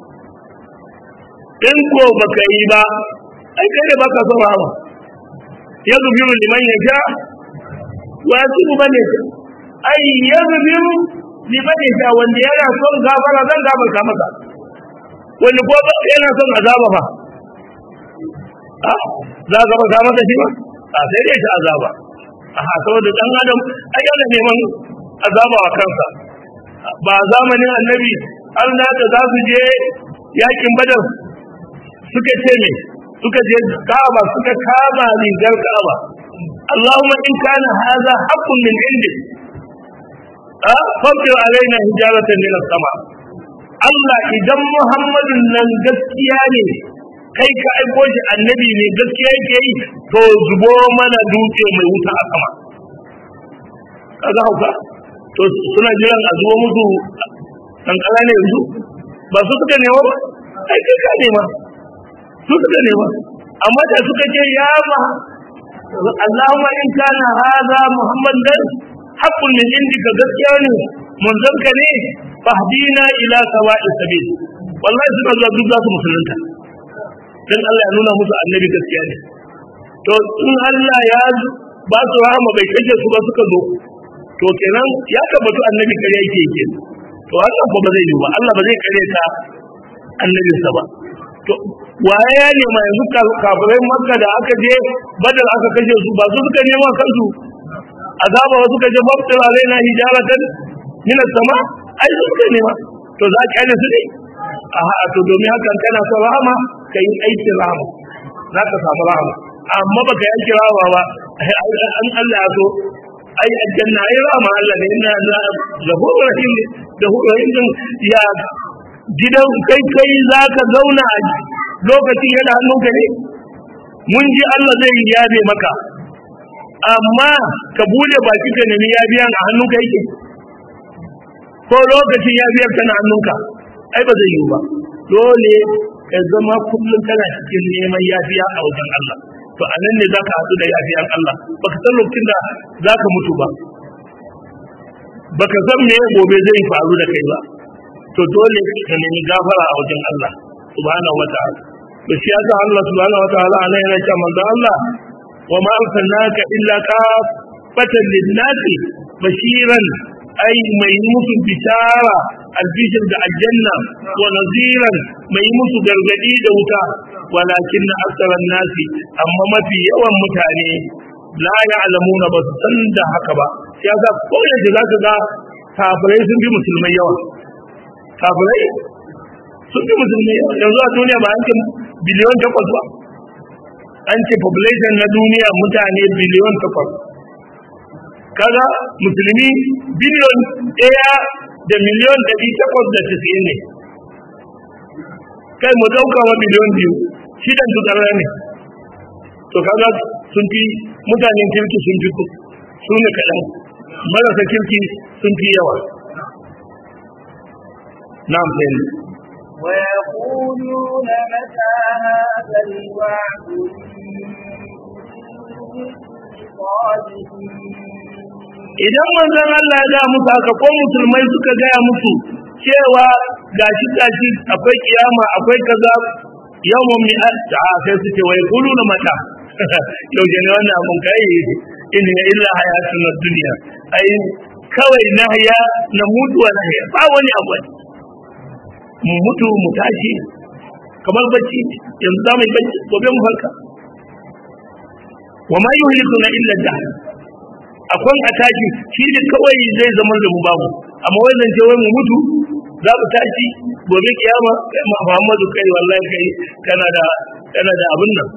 in ko baka yi ba ai kai ne baka son rahama yaghfiru liman yasha wa yatubu man yasha ai yaghfiru liman yasha wanda yana son gafara zan gafarta masa wanda ko yana son azaba fa a za ka gafarta masa shi ba a sai dai shi azaba a saboda dan adam ai yana neman azaba wa kansa ba zamanin annabi an da za su je yakin badar suka ce me suka je Ka'aba suka kama rigar Ka'aba Allahumma in kana hadha haqqun min indik a famtir alaina hijaratan min as-sama Allah idan Muhammadun nan gaskiya ne kai ka aiko shi annabi ne gaskiya yake yi to zubo mana dutse mai wuta a sama kaga hauka to suna jiran a zubo musu kankara ne yanzu ba su suka nema ba ai kai ka nema su suka nema amma da suka ce ya ma Allahumma in kana hadha Muhammadan haqqun min indika gaskiya ne munzon ka ne fahdina ila sawa'is sabil wallahi suna zuwa duk za su musulunta dan Allah ya nuna musu annabi gaskiya ne to in Allah ya ba su rahama bai kashe su ba suka zo to kenan ya tabbatu annabi kare yake yake to wannan ko ba zai yi ba Allah ba zai kare ta annabinsa ba to waye ya nema yanzu kafirai makka da aka je badal aka kashe su ba su suka nema kansu azaba wasu ka je babtar alaina hijaratan min sama ai su suka nema to za ka yi su ne a ha to domin hakan kana son rahama ka yi aikin rahama za ka samu rahama amma baka yi aikin rahama ba an Allah ya so ai aljanna ai rahama Allah ne inna la ghafurur rahim da rahim ya gidan kai kai za ka zauna a lokacin yana hannunka ne mun ji Allah zai yi yabe maka amma ka bude baki ka nemi yabiyan a hannunka yake ko lokacin yabiyar kana hannunka ai ba zai yi ba dole ka zama kullum kana cikin neman yafiya a wajen Allah to a nan ne za ka haɗu da yafiyan Allah baka san lokacin da za ka mutu ba baka san me gobe zai faru da kai ba to dole ka nemi gafara a wajen Allah subhanahu wataala to shi yasa Allah subhanahu wataala anan yana cewa manzo Allah wa ma arsalnaka illa kafatan lin-nasi bashiran ai mai musu bishara albishir da aljanna wa naziran mai musu gargadi da wuta walakin na aksaran nasi amma mafi yawan mutane la ya'lamuna ba su san da haka ba ya ga ko yanzu zaka ga kafirai sun bi musulmai yawa kafirai sun bi musulmai yawa yanzu a duniya ba an ce biliyon takwas ba an ce population na duniya mutane biliyon takwas kaga musulmi biliyon ɗaya da miliyon ɗari takwas da tisa'in ne kai mu ɗauka wa biliyon biyu shidan su ƙarar ne to kaga sun fi mutanen kirki sun fi su ne kaɗan marasa kirki sun fi yawa na amfani ويقولون متى هذا الوعد idan manzon Allah ya ga musu haka ko musulmai suka gaya musu cewa gashi gashi akwai kiyama akwai kaza yawmun mi'at a sai su ce wai kulu na mata yaushe ne wannan abun kai in ya illa hayatun dunya ai kawai na haya na mutuwa na haya ba wani abu mu mutu mu tashi kamar bacci yanzu za mu yi bacci gobe mu farka wa ma yuhlikuna illa dahr akwai a tashi shi ne kawai zai zama da mu babu amma wai zance wai mu mutu za mu tashi gobe kiyama kai ma Muhammadu kai wallahi kai kana da kana da abin nan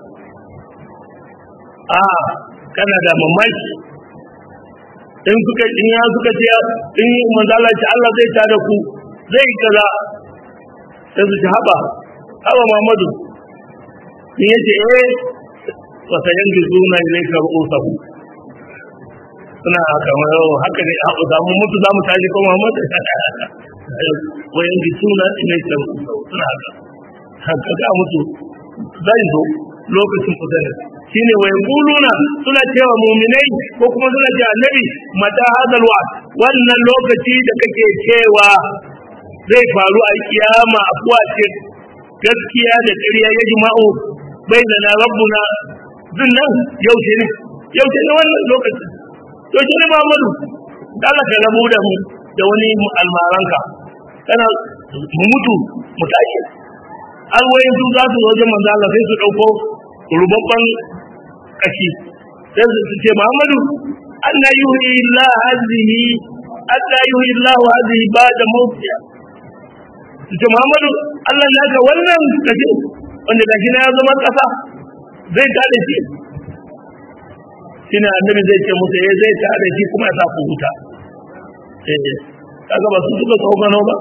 a kana da mamaki in suka in ya suka ce in manzo Allah ce Allah zai tada ku zai kaza sai su ci haba haba Muhammadu in yace eh wa sayanjizuna ilayka ru'usahu suna kamar haka ne a za mu mutu za mu tashi ko Muhammad wayan gi suna ne ta suna haka haka ga mutu zai zo lokacin kusurin shine wayan kuluna suna cewa muminai ko kuma suna cewa annabi mata hadal wa wannan lokaci da kake cewa zai faru a kiyama a kuwace gaskiya da ƙarya ya jima'u bai da na rabbuna zinnan yaushe ne yaushe ne wannan lokacin to shi ne Muhammadu Allah ka rabu da mu da wani almaranka kana mu mutu mu tashi an wayin su za su zo wajen manzo Allah sai su dauko rubabban kashi sai su ce Muhammadu anna yuhi Allah hadhihi anna yuhi Allah hadhihi ba'da mawtiha su ce Muhammadu Allah ya ga wannan kashi wanda gashi na ya zama kasa zai tada shi shine annabi zai ce musu eh zai tare shi kuma ya sa ku huta eh kaga ba su suka tsokano ba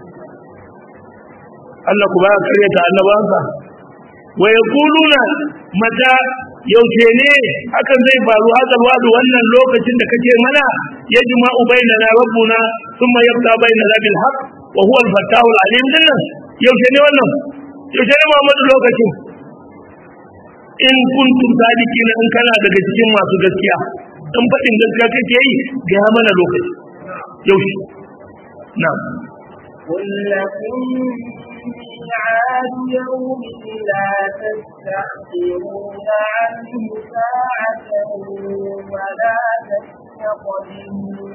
Allah ku ba ya kare ta annabansa wa yaquluna mata yaushe ne hakan zai faru hakan wadu wannan lokacin da kace mana yajma'u bainana rabbuna thumma yabta bainana bil haqq wa huwa al-fattahu al-alim dinnan yaushe ne wannan yaushe ne Muhammadu lokacin in kuntum sadiqina in kana daga cikin masu gaskiya in faɗin gaskiya kake yi ga mana lokaci yaushe na'am قل لكم ميعاد يوم لا تستأخرون عنه ساعة ولا تستقدمون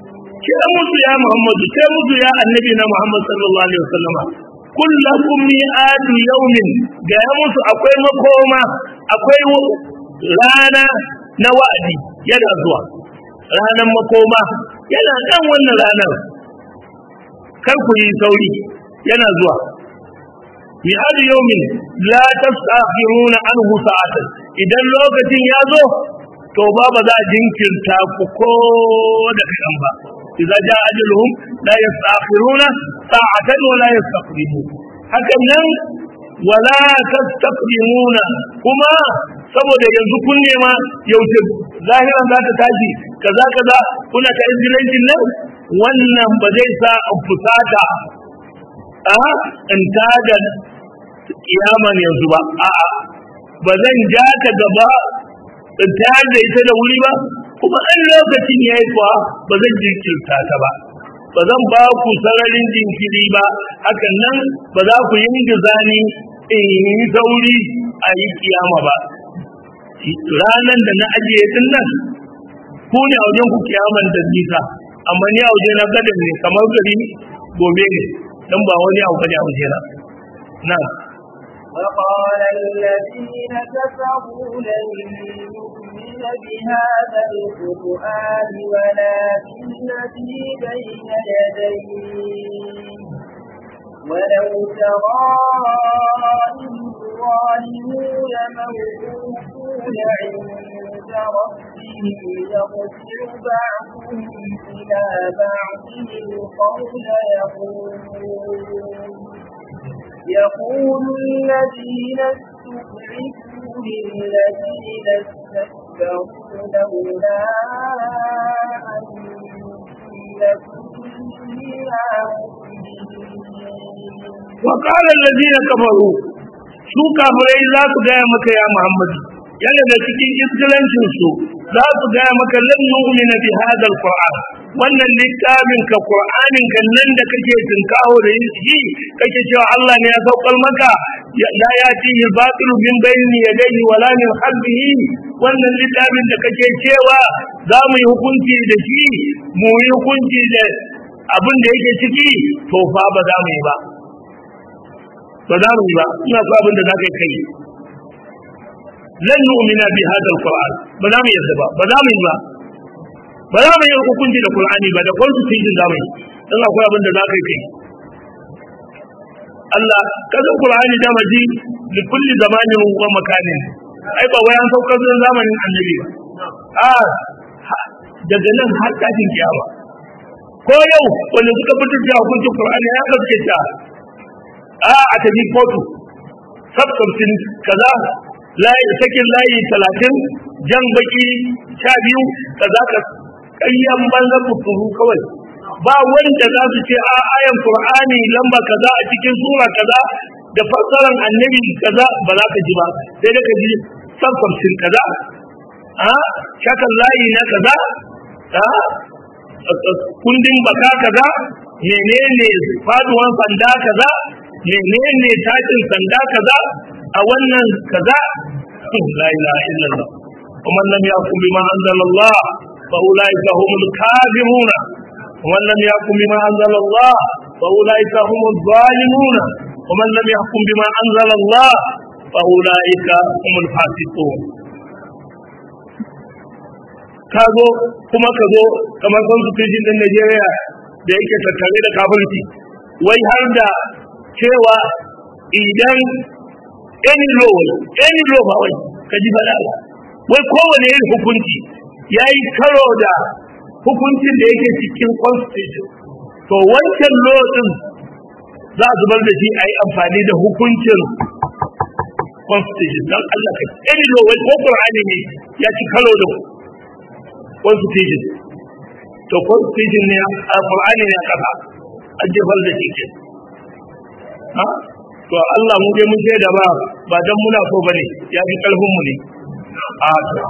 ce musu ya Muhammadu ce musu ya annabi na Muhammad sallallahu alaihi wasallama kullakum mi'adu yawmin ga ya musu akwai makoma akwai rana na wa'adi yana zuwa ranar makoma yana kan wannan ranar kar ku yi sauri yana zuwa mi'adu yawmin la tastakhiruna anhu sa'atan idan lokacin ya zo to ba ba za a jinkirta ku ko da kaɗan ba idza ja ajaluhum la yastakhiruna sa'atan wa la yastaqdimun hakan nan wala tastaqdimuna kuma saboda yanzu kun nema yaushe zahiran za ta tashi kaza kaza kuna ta izgilancin nan wannan ba zai sa in fusata a in tada kiyaman yanzu ba a'a ba zan ja ta gaba in tayar da ita da wuri ba kuma an lokacin ya yi kuwa ba zan jinkirta ta ba ba zan ba ku sararin jinkiri ba hakan nan ba za ku yi gizani in yi sauri a yi kiyama ba ranan da na ajiye din nan ku ne a wajen ku kiyaman da nisa amma ni a waje na gadan ne kamar gari gobe ne dan ba wani abu bane a waje na na وقال الذين كفروا لن نؤمن بهذا القرآن ولا بالذي بين يديه ولو ترى إذ الظالمون موقوفون عند ربهم يرجع بعضهم إلى بعض القول يقول يقول الذين استضعفوا للذين استكبروا لولا أنتم فيها وقال الذين كفروا su kafirai za su gaya maka ya Muhammadu yana da cikin iskilancin su za su gaya maka lan nu'mina bi hadha alquran wannan littafin ka qur'anin kan nan da kake tinkawo da shi kake cewa Allah ne ya saukar maka la yatihi batilu min bayni yadayhi wala min khalfihi wannan littafin da kake cewa za mu yi hukunci da shi mu yi hukunci da abin da yake ciki to fa ba za mu yi ba ba za mu yi ba ina so abin da za ka kai lan nu'mina bi hadha alquran ba za mu yarda ba ba za mu yi ba ba za mu yi hukunci da qur'ani ba da constitution za mu yi dan akwai abin da za ka kai Allah kasan qur'ani da maji li kulli zamanin wa makanin ai ba wai an saukar da zamanin annabi ba a daga nan har kafin kiyama ko yau wanda suka fitar da hukuncin qur'ani ya kaske ta a a tafi kotu sabtabtin kaza layi sakin layi talatin jan baki sha biyu kaza ka kayyan banza kuturu kawai ba wanda za su ce a ayan qur'ani lamba kaza a cikin sura kaza da fassaran annabi kaza ba za ka ji ba sai da ka ji sabtabtin kaza a shakan layi na kaza a kundin baka kaza menene faduwan sanda kaza menene tashin sanda kaza a wannan kaza la ilaha illallah ومن لم يحكم بما انزل الله فاولئك هم الكاذبون ومن لم يحكم بما انزل الله فاولئك هم الظالمون ومن لم يحكم بما انزل الله فاولئك هم الفاسقون kazo kuma ka zo kamar constitution din Najeriya da yake tattare da kafirci wai har da cewa idan any law any law ba wai ka ji faɗa wai kowane yin hukunci ya yi karo da hukuncin da yake cikin constitution to wancan law din za a zubar da shi a yi amfani da hukuncin constitution don Allah ka any law wai ko Qur'ani ne ya ci karo da constitution to constitution ne a Qur'ani ne a kafa a jefar da shi ke ha to Allah mu dai mun shaida ba ba dan muna so bane ya fi karfin mu ne a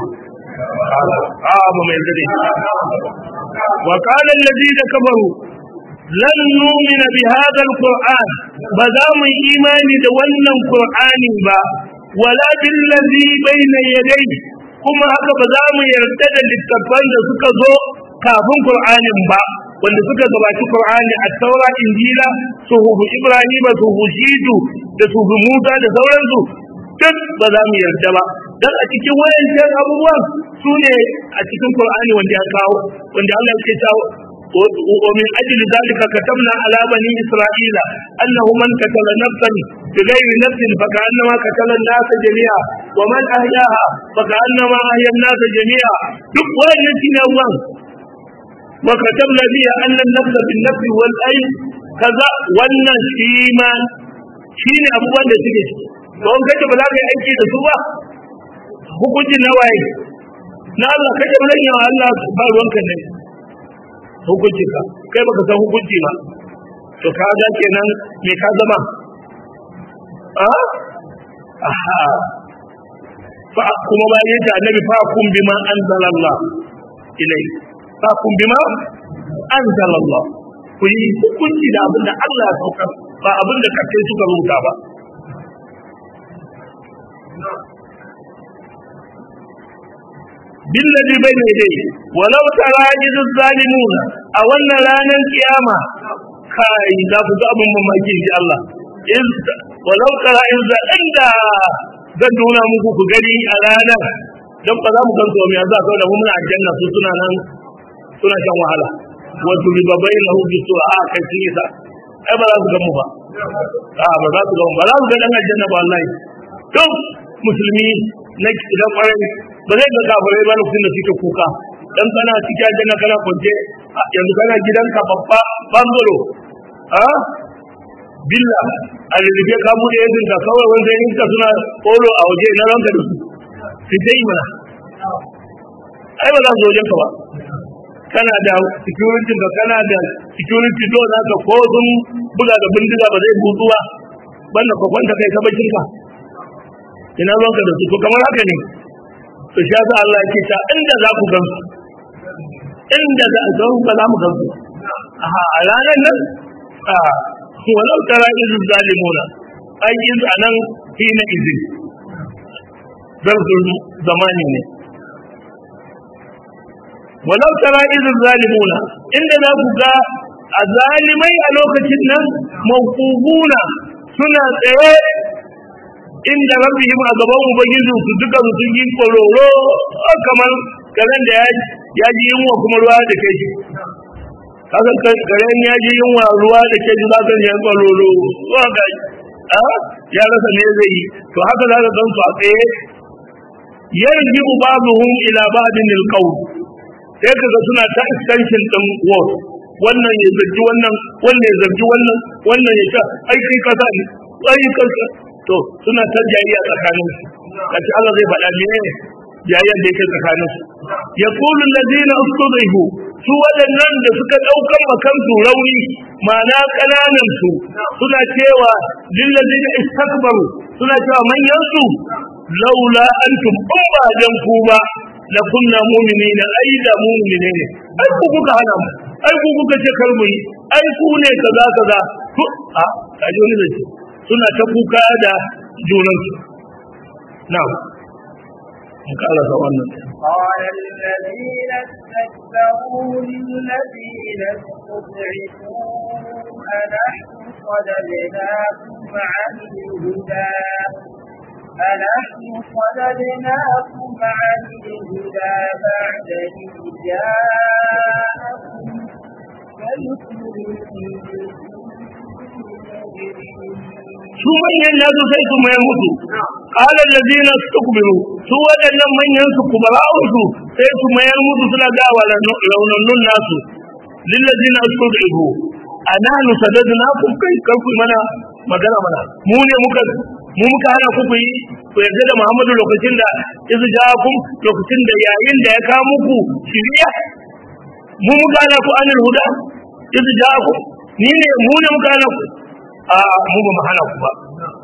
a ba mai zare wa qala alladhina kafaru lan nu'mina bi hadha alquran ba za mu imani da wannan qur'ani ba wala bil ladhi bayna yadayhi kuma haka ba za mu yarda da littattafan da suka zo kafin qur'anin ba wanda suka gabaci Qur'ani a taura injila suhufu Ibrahim suhufu Shitu da suhufu Musa da sauransu duk ba za mu yarda ba dan a cikin wayancan abubuwan su ne a cikin Qur'ani wanda ya kawo wanda Allah yake cewa ومن أجل ذلك كتبنا على بني إسرائيل أنه من قتل نفسا بغير نفس فكأنما قتل الناس جميعا ومن أحياها فكأنما أحيا الناس جميعا دقوا النسين الله وكتبنا بها أن النفس بالنفس والأين كذا wannan shi ma shi ne abubuwan da suke ciki don kace ba za ka yi aiki da su ba hukunci na waye na Allah kace ba zan yi wa Allah ba ruwanka ne hukunci ka kai baka san hukunci ba to ka ga kenan me ka zama a aha fa kuma ba yace annabi fa kun bima anzalallah ilai fa kun bima anzalallah ku yi hukunci da abin da Allah ya saukar ba abin da kake suka rubuta ba بالذي بين يديه ولو ترى إذ الظالمون أولنا لانا القيامة كاي لا تضعب مماكين في الله إذ ولو ترى إذ عند zan nuna muku ku gani a ranar don ba za mu gan tsomi a za ka da muna aljanna su suna nan suna shan wahala wasu ribabai na hudu su a kai sun isa ai ba za su gan mu ba a ba za su gan mu ba za su ga dan aljanna ba wallahi duk musulmi na da kwarai ba zai ga kafirai ba lokacin da suke kuka dan kana cikin aljanna kana kwance yanzu kana gidanka babba bangaro a billa a lalace ka bude yadda ka kawai wanda yin ka suna kolo a waje na ranka da su su dai mana ai ba za su wajen ka ba kana da security ka kana da security do za ka ko sun buga da bindiga ba zai butu ba banda ka kwanta kai ka bacin ka ina ruwanka da su to kamar haka ne to shi yasa Allah yake ta inda za ku gansu inda za ku gansu ba za mu gansu aha a ranar nan a walau tara izu zalimuna ai izu anan fi na izin zarfin zamani ne walau tara izu zalimuna inda za ku ga a zalimai a lokacin nan mawqufuna suna tsaye inda rabbihim a gaban ubangijin su duka sun yi kororo kamar karen da ya ji yunwa kuma ruwa da ke ji kaga karen ya ji yunwa ruwa da ke ji za ka yi kororo ruwa ga a ya rasa ne zai yi to haka za ka gan su a tsaye yarji babuhum ila ba'din alqawl sai kaga suna ta extension din word wannan ya zargi wannan wannan ya zargi wannan wannan ya ta aiki kasa ne aiki kasa to suna ta jayayya tsakanin su kace Allah zai faɗa ne jayayyar da yake tsakanin su yaqulu alladhina ustudhifu su waɗannan da suka ɗaukan makan su rauni ma'ana ƙananan su suna cewa lillazina istakbaru suna cewa manyan su laula antum in ba dan ku ba la kunna mu'minina ai da mu'mine ne ai ku kuka hana mu ai ku kuka ce kar mu yi ai ku ne kaza kaza to a kaji wani zance suna ta kuka da junansu na'am in kala ga wannan قال الذين استكبروا للذين استضعفوا أنحن صددناكم عن الهدى أنحن صددناكم عن الهدى بعد إذ جاءكم بل su manyan nasu sai su mayar musu qala allazina istakbaru su wadannan manyan su kuma ra'usu sai su mayar musu suna ga raunannun nasu lillazina istud'ifu anahnu sadadnakum kai karku mana magana mana mu ne muka mu muka hana ku ku yi ku yarda da Muhammadu lokacin da izu ja'akum lokacin da yayin da ya kawo muku shiriya mu muka hana ku anil huda izu ja'akum ni ne mu ne muka hana ku a mu ba mu hana ku ba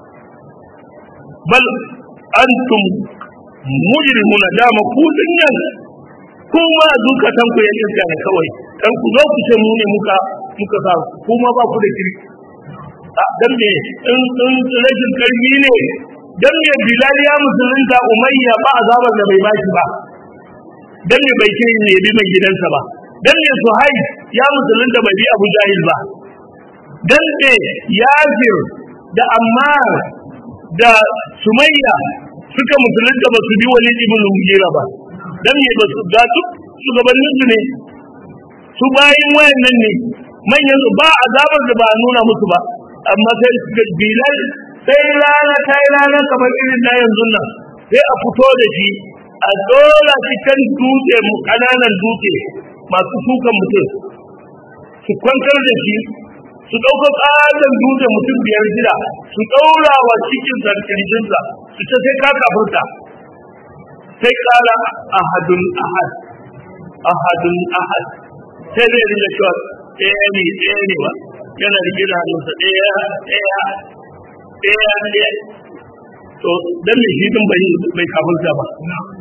bal antum mujrimuna dama ku dinnan kuma zukatan ku ya iska ne kawai dan ku zo ku ce mu ne muka muka sa kuma ba ku da kiri dan me in in rashin karfi ne dan me bilal ya musulunta umayya ba azabar da bai bashi ba dan me bai kai ne bi mai gidansa ba dan me suhaib ya musulunta bai bi Abu Jahil ba dan ne Yasir da Ammar da Sumayya suka musulunta ba su bi Walid ibn Mughira ba dan ne ba su ga duk shugabannin su ne su bayin wayannan ne manyan su ba azabar da ba a nuna musu ba amma sai suka bilal sai rana ta yi rana kamar irin na yanzu nan sai a fito da shi a dora shi kan dutse kananan dutse masu sukan mutum su kwantar da shi su ɗauka ƙaton dutse mutum biyar shida su ɗaura wa cikin sarkinsa su ce sai ka kafurta sai ƙara ahadun ahad ahadun ahad sai zai rinda cewa ɗaya ne ɗaya ne ba yana rike da hannunsa ɗaya ɗaya ɗaya ɗaya to dan me shi din bai bai kafirta ba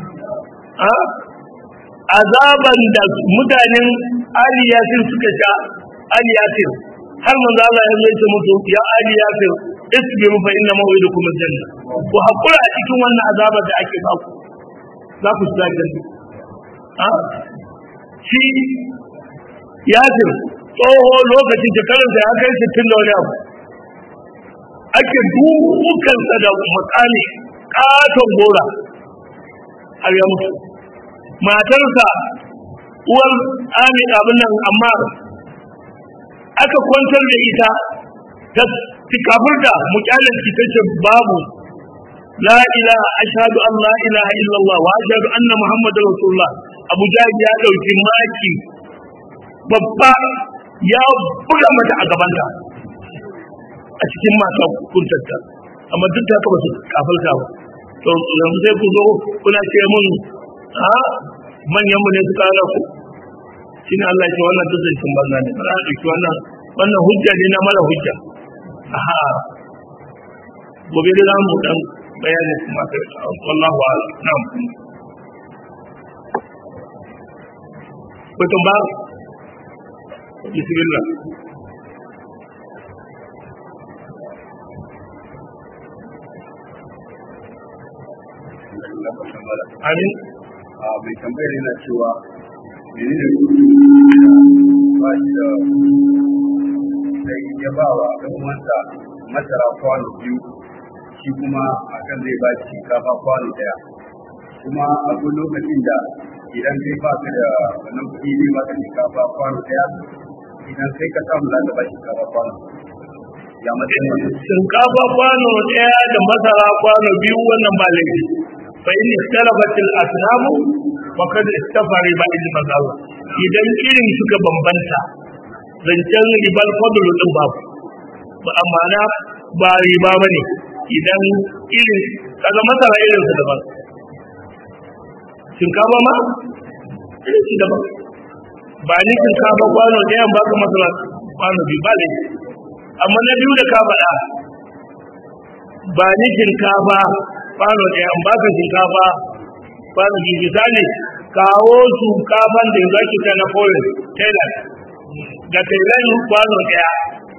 a azaban da mutanen Ali Yasir suka sha Ali Yasir har manzo Allah ya zo ya mutu ya Ali Yasir isbiru fa inna maw'idukum aljanna ku hakura a cikin wannan azabar da ake ba ku za ku shiga aljanna a shi Yasir tsoho lokacin shekarunsa ya kai sittin da wani abu ake dukansa da makami katon gora har ya mutu matarsa uwar amin abin nan amma aka kwantar da ita ta kafirta mukyalin ita ce babu la ilaha ashhadu an la ilaha illallah wa ashhadu anna muhammadar rasulullah abu jahi ya dauki maki babba ya buga mata a gabanta a cikin masu kuntarta amma duk da haka ba su kafalta ba to yanzu sai ku zo kuna ce mun a manyan mu ne suka hana ku shine Allah ya ce wannan duk zancin banza ne ba za a ɗauki wannan wannan hujja ne na mara hujja aha gobe da zamu dan bayani kuma kai wallahu a'lam na'am Betul ba? Bismillah. Amin. a mai tambayar yana cewa mene ne ba shi da sai ya ba wa ɗan uwansa masara kwano biyu shi kuma akan zai ba shi shinkafa kwano ɗaya kuma akwai lokacin da idan kai ba ka da wannan kuɗi zai ba ka shinkafa kwano ɗaya idan kai ka samu za ka ba shinkafa kwano ya matsayin wannan Shinkafa kwano ɗaya da masara kwano biyu wannan ba laifi. Fa in ikhtalafat al-asnam wa kad istafa riba al-mazal. Idan irin suka bambanta zancen ribar fadlu din babu. Ba amma na ba riba bane idan irin kaga masara irin su daban. Shinkafa ma irin su daban. Ba ni shinkafa kwano ɗaya ba ka masara kwano biyu ba laifi. amma na biyu da ka faɗa ba ni shinkafa kwano ɗaya in baka shinkafa kwano biyu misali kawo shinkafan da za ki ta na foreign tailor ga tailor kwano ɗaya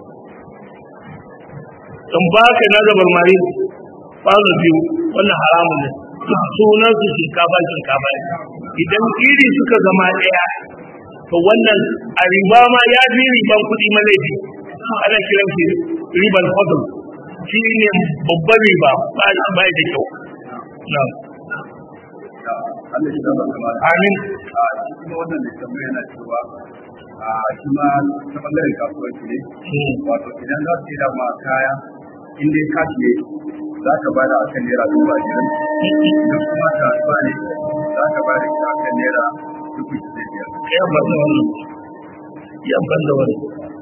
in baka na zabar mari kwano biyu wannan haramun ne sunan su shinkafa shinkafa ne idan iri suka zama ɗaya to wannan a riba ma ya fi riban kuɗi malaifi ana kiran shi riban fadl shi ne babban riba ba ba da kyau na Allah shi da ba kamar amin a shi kuma wannan da tambaya yana cewa a shi ma ta bangaren kasuwanci ne wato idan za su yi da ma kaya in dai kashi ne za ka bada a kan naira dubu ashirin idan kuma kasuwa ne za ka bada ita a kan naira dubu ishirin da biyar ya ban da wannan ya ban da wannan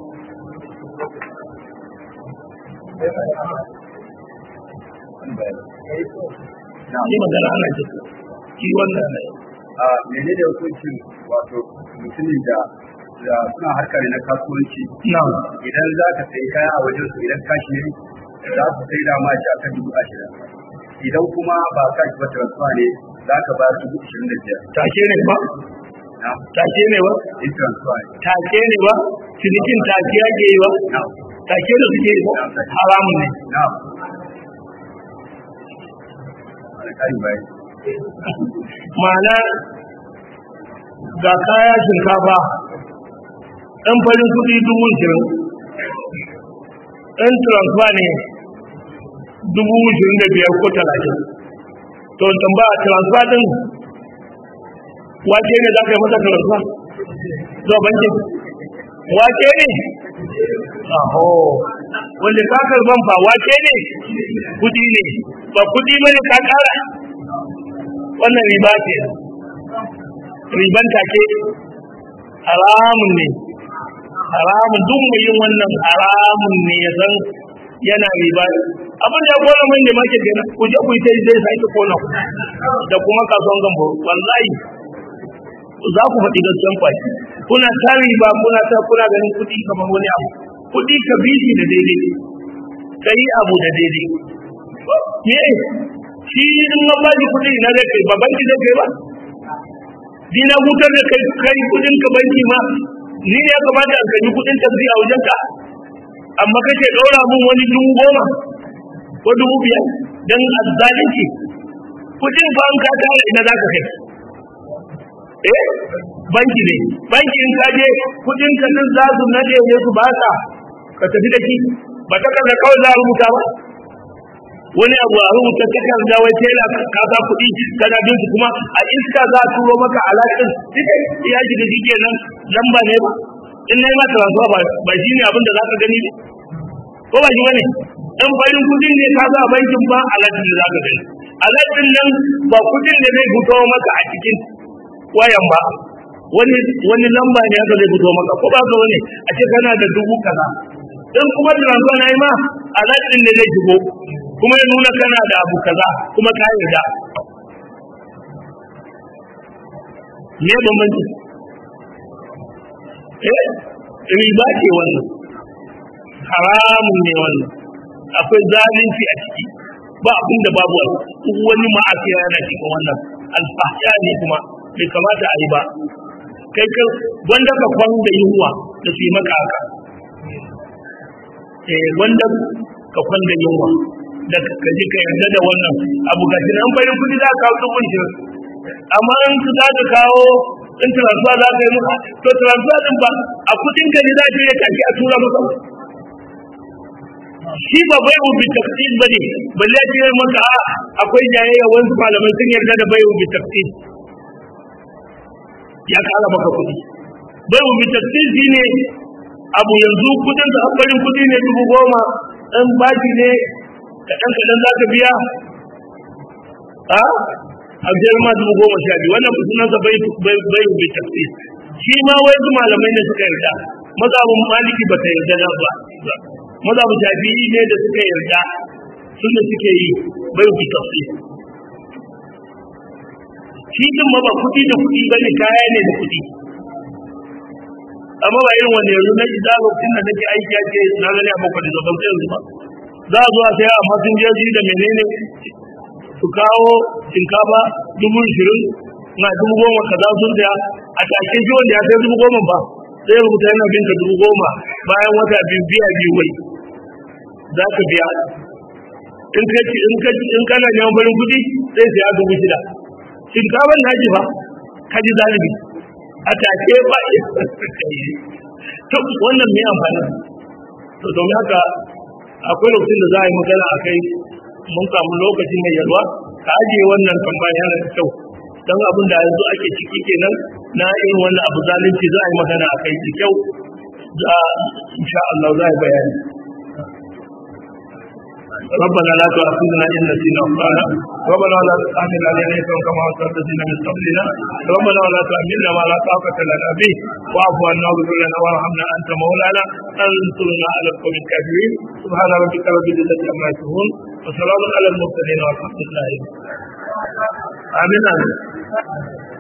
ni magana ana jika ki wannan ne a mene da hukuncin wato mutumin da da suna harka ne na kasuwanci na idan za ka sayi kaya a wajen su idan kashi ne za su sai da ma shi akan dubu ashirin idan kuma ba kashi ba transfer ne za ka ba dubu ashirin da biyar take ne ba na take ne ba in transfer ne take ne ba cinikin take yake yi ba na take da suke yi ba haramun ne na alƙalin bai ma'ana ga kaya shinkafa ɗan farin kuɗi dubu ishirin ɗan transfer ne dubu ishirin da biyar ko talatin to tambaya transfer ɗin wake ne za ka yi masa transfer zuwa bankin wake ne aho wanda ka karban ba wake ne kudi ne ba kudi bane ka kara wannan riba ce riban take haramun ne haramun duk mai yin wannan haramun ne ya san yana riba abin da ya kona mai ne make kenan ku je ku yi ta zai sake kona ku da kuma kasuwan gambo wallahi za ku faɗi gaskiyan kwaki kuna ta riba kuna ta kuna ganin kuɗi kamar wani abu kuɗi ka bi shi da daidai ka yi abu da daidai me shi in na ba shi kuɗi na zai kai ba banki zai kai ba ni na hutar da kai kai kuɗin ka banki ma ni ne ya kamata a gani kuɗin tafi a wajen ka amma kake ɗaura mun wani dubu goma ko dubu biyar don azzalunci kuɗin ba an ka tara ina za ka kai eh banki ne banki in ka je kudin ka din za su nade ne su baka ka tafi da shi ba ta kaza kawai za a rubuta ba wani abu a rubuta takarda wai tela ka sa kuɗi kana bin su kuma a iska za a turo maka alaƙin duka ya shiga shi kenan lamba ne ba in na yi mata rantsuwa ba shi ne abin da za ka gani ne ko ba shi ba ne in farin kudin ne ka sa bankin ba alaƙin da za ka gani alaƙin nan ba kudin da zai fito maka a cikin wayan ba wani wani lamba ne haka zai fito maka ko ba ka wani a ce kana da dubu kaza in kuma transfer na yi ma alaƙin ne zai shigo kuma ya nuna kana da abu kaza kuma ka yarda me bambanci eh riba ce wannan haramun ne wannan akwai zalunci a ciki ba abin da babu wani ma'asiya yana cikin wannan alfahsha ne kuma bai kamata a yi ba kai ka wanda ka kwan da yunwa da su yi maka haka eh wanda ka kwan da yunwa da ka ji ka yarda da wannan abu ga shi an bayan kudi za ka kawo dubun shi amma in su za ka kawo in transfer za ka yi muka to transfer din ba a kudin ka ne za ka yi kashi a tura maka shi ba bai ubi tafsir ba ne balle ce maka akwai jayayya wasu malamai sun yarda da bai ubi tafsir ya kara maka kuɗi bai mu tafsir shi ne abu yanzu kudin da abbarin kudi ne dubu goma ɗan baki ne kaɗan kaɗan za ka biya a a biyar ma dubu goma sha biyu wannan sunansa bai bai mu tafsir shi ma wai su malamai ne suka yarda mazhabin maliki ba ta yarda da ba mazhabin shafi'i ne da suka yarda sun da suke yi bai mu tafsir shi din ma ba kuɗi da kuɗi ba ne kaya ne da kuɗi amma ba irin wanda yanzu na ji da lokacin da nake aiki ake na gani a bakwai da zaɓen yanzu ba za a zo a sai amma sun je da menene su kawo shinkafa dubu ishirin na dubu goma kaza sun saya a take shi wanda ya sai dubu goma ba sai rubuta yana binka dubu goma bayan wata biyu biya biyu wai za ka biya in ka in ka in kana neman farin kuɗi sai sai dubu shida shinkafar na ji ba ka ji zalibi a take ba to wannan mai amfani to domin haka akwai lokacin da za a yi magana a kai mun samu lokaci mai yalwa ka ajiye wannan tambaya yana da kyau don abin da yanzu ake ciki kenan na irin wannan abu zalunci za a yi magana a kai da kyau da insha Allah za a yi bayani ربنا لا تؤاخذنا إن نسينا أخطانا ربنا لا تحمل علينا إثما كما حملت الذين من قبلنا ربنا ولا تحملنا ما لا طاقة لنا به واعف عنا واغفر لنا وارحمنا أنت مولانا انصرنا على القوم الكافرين سبحان ربك رب العزة عما يصفون وسلام على المرسلين والحمد لله آمين آمين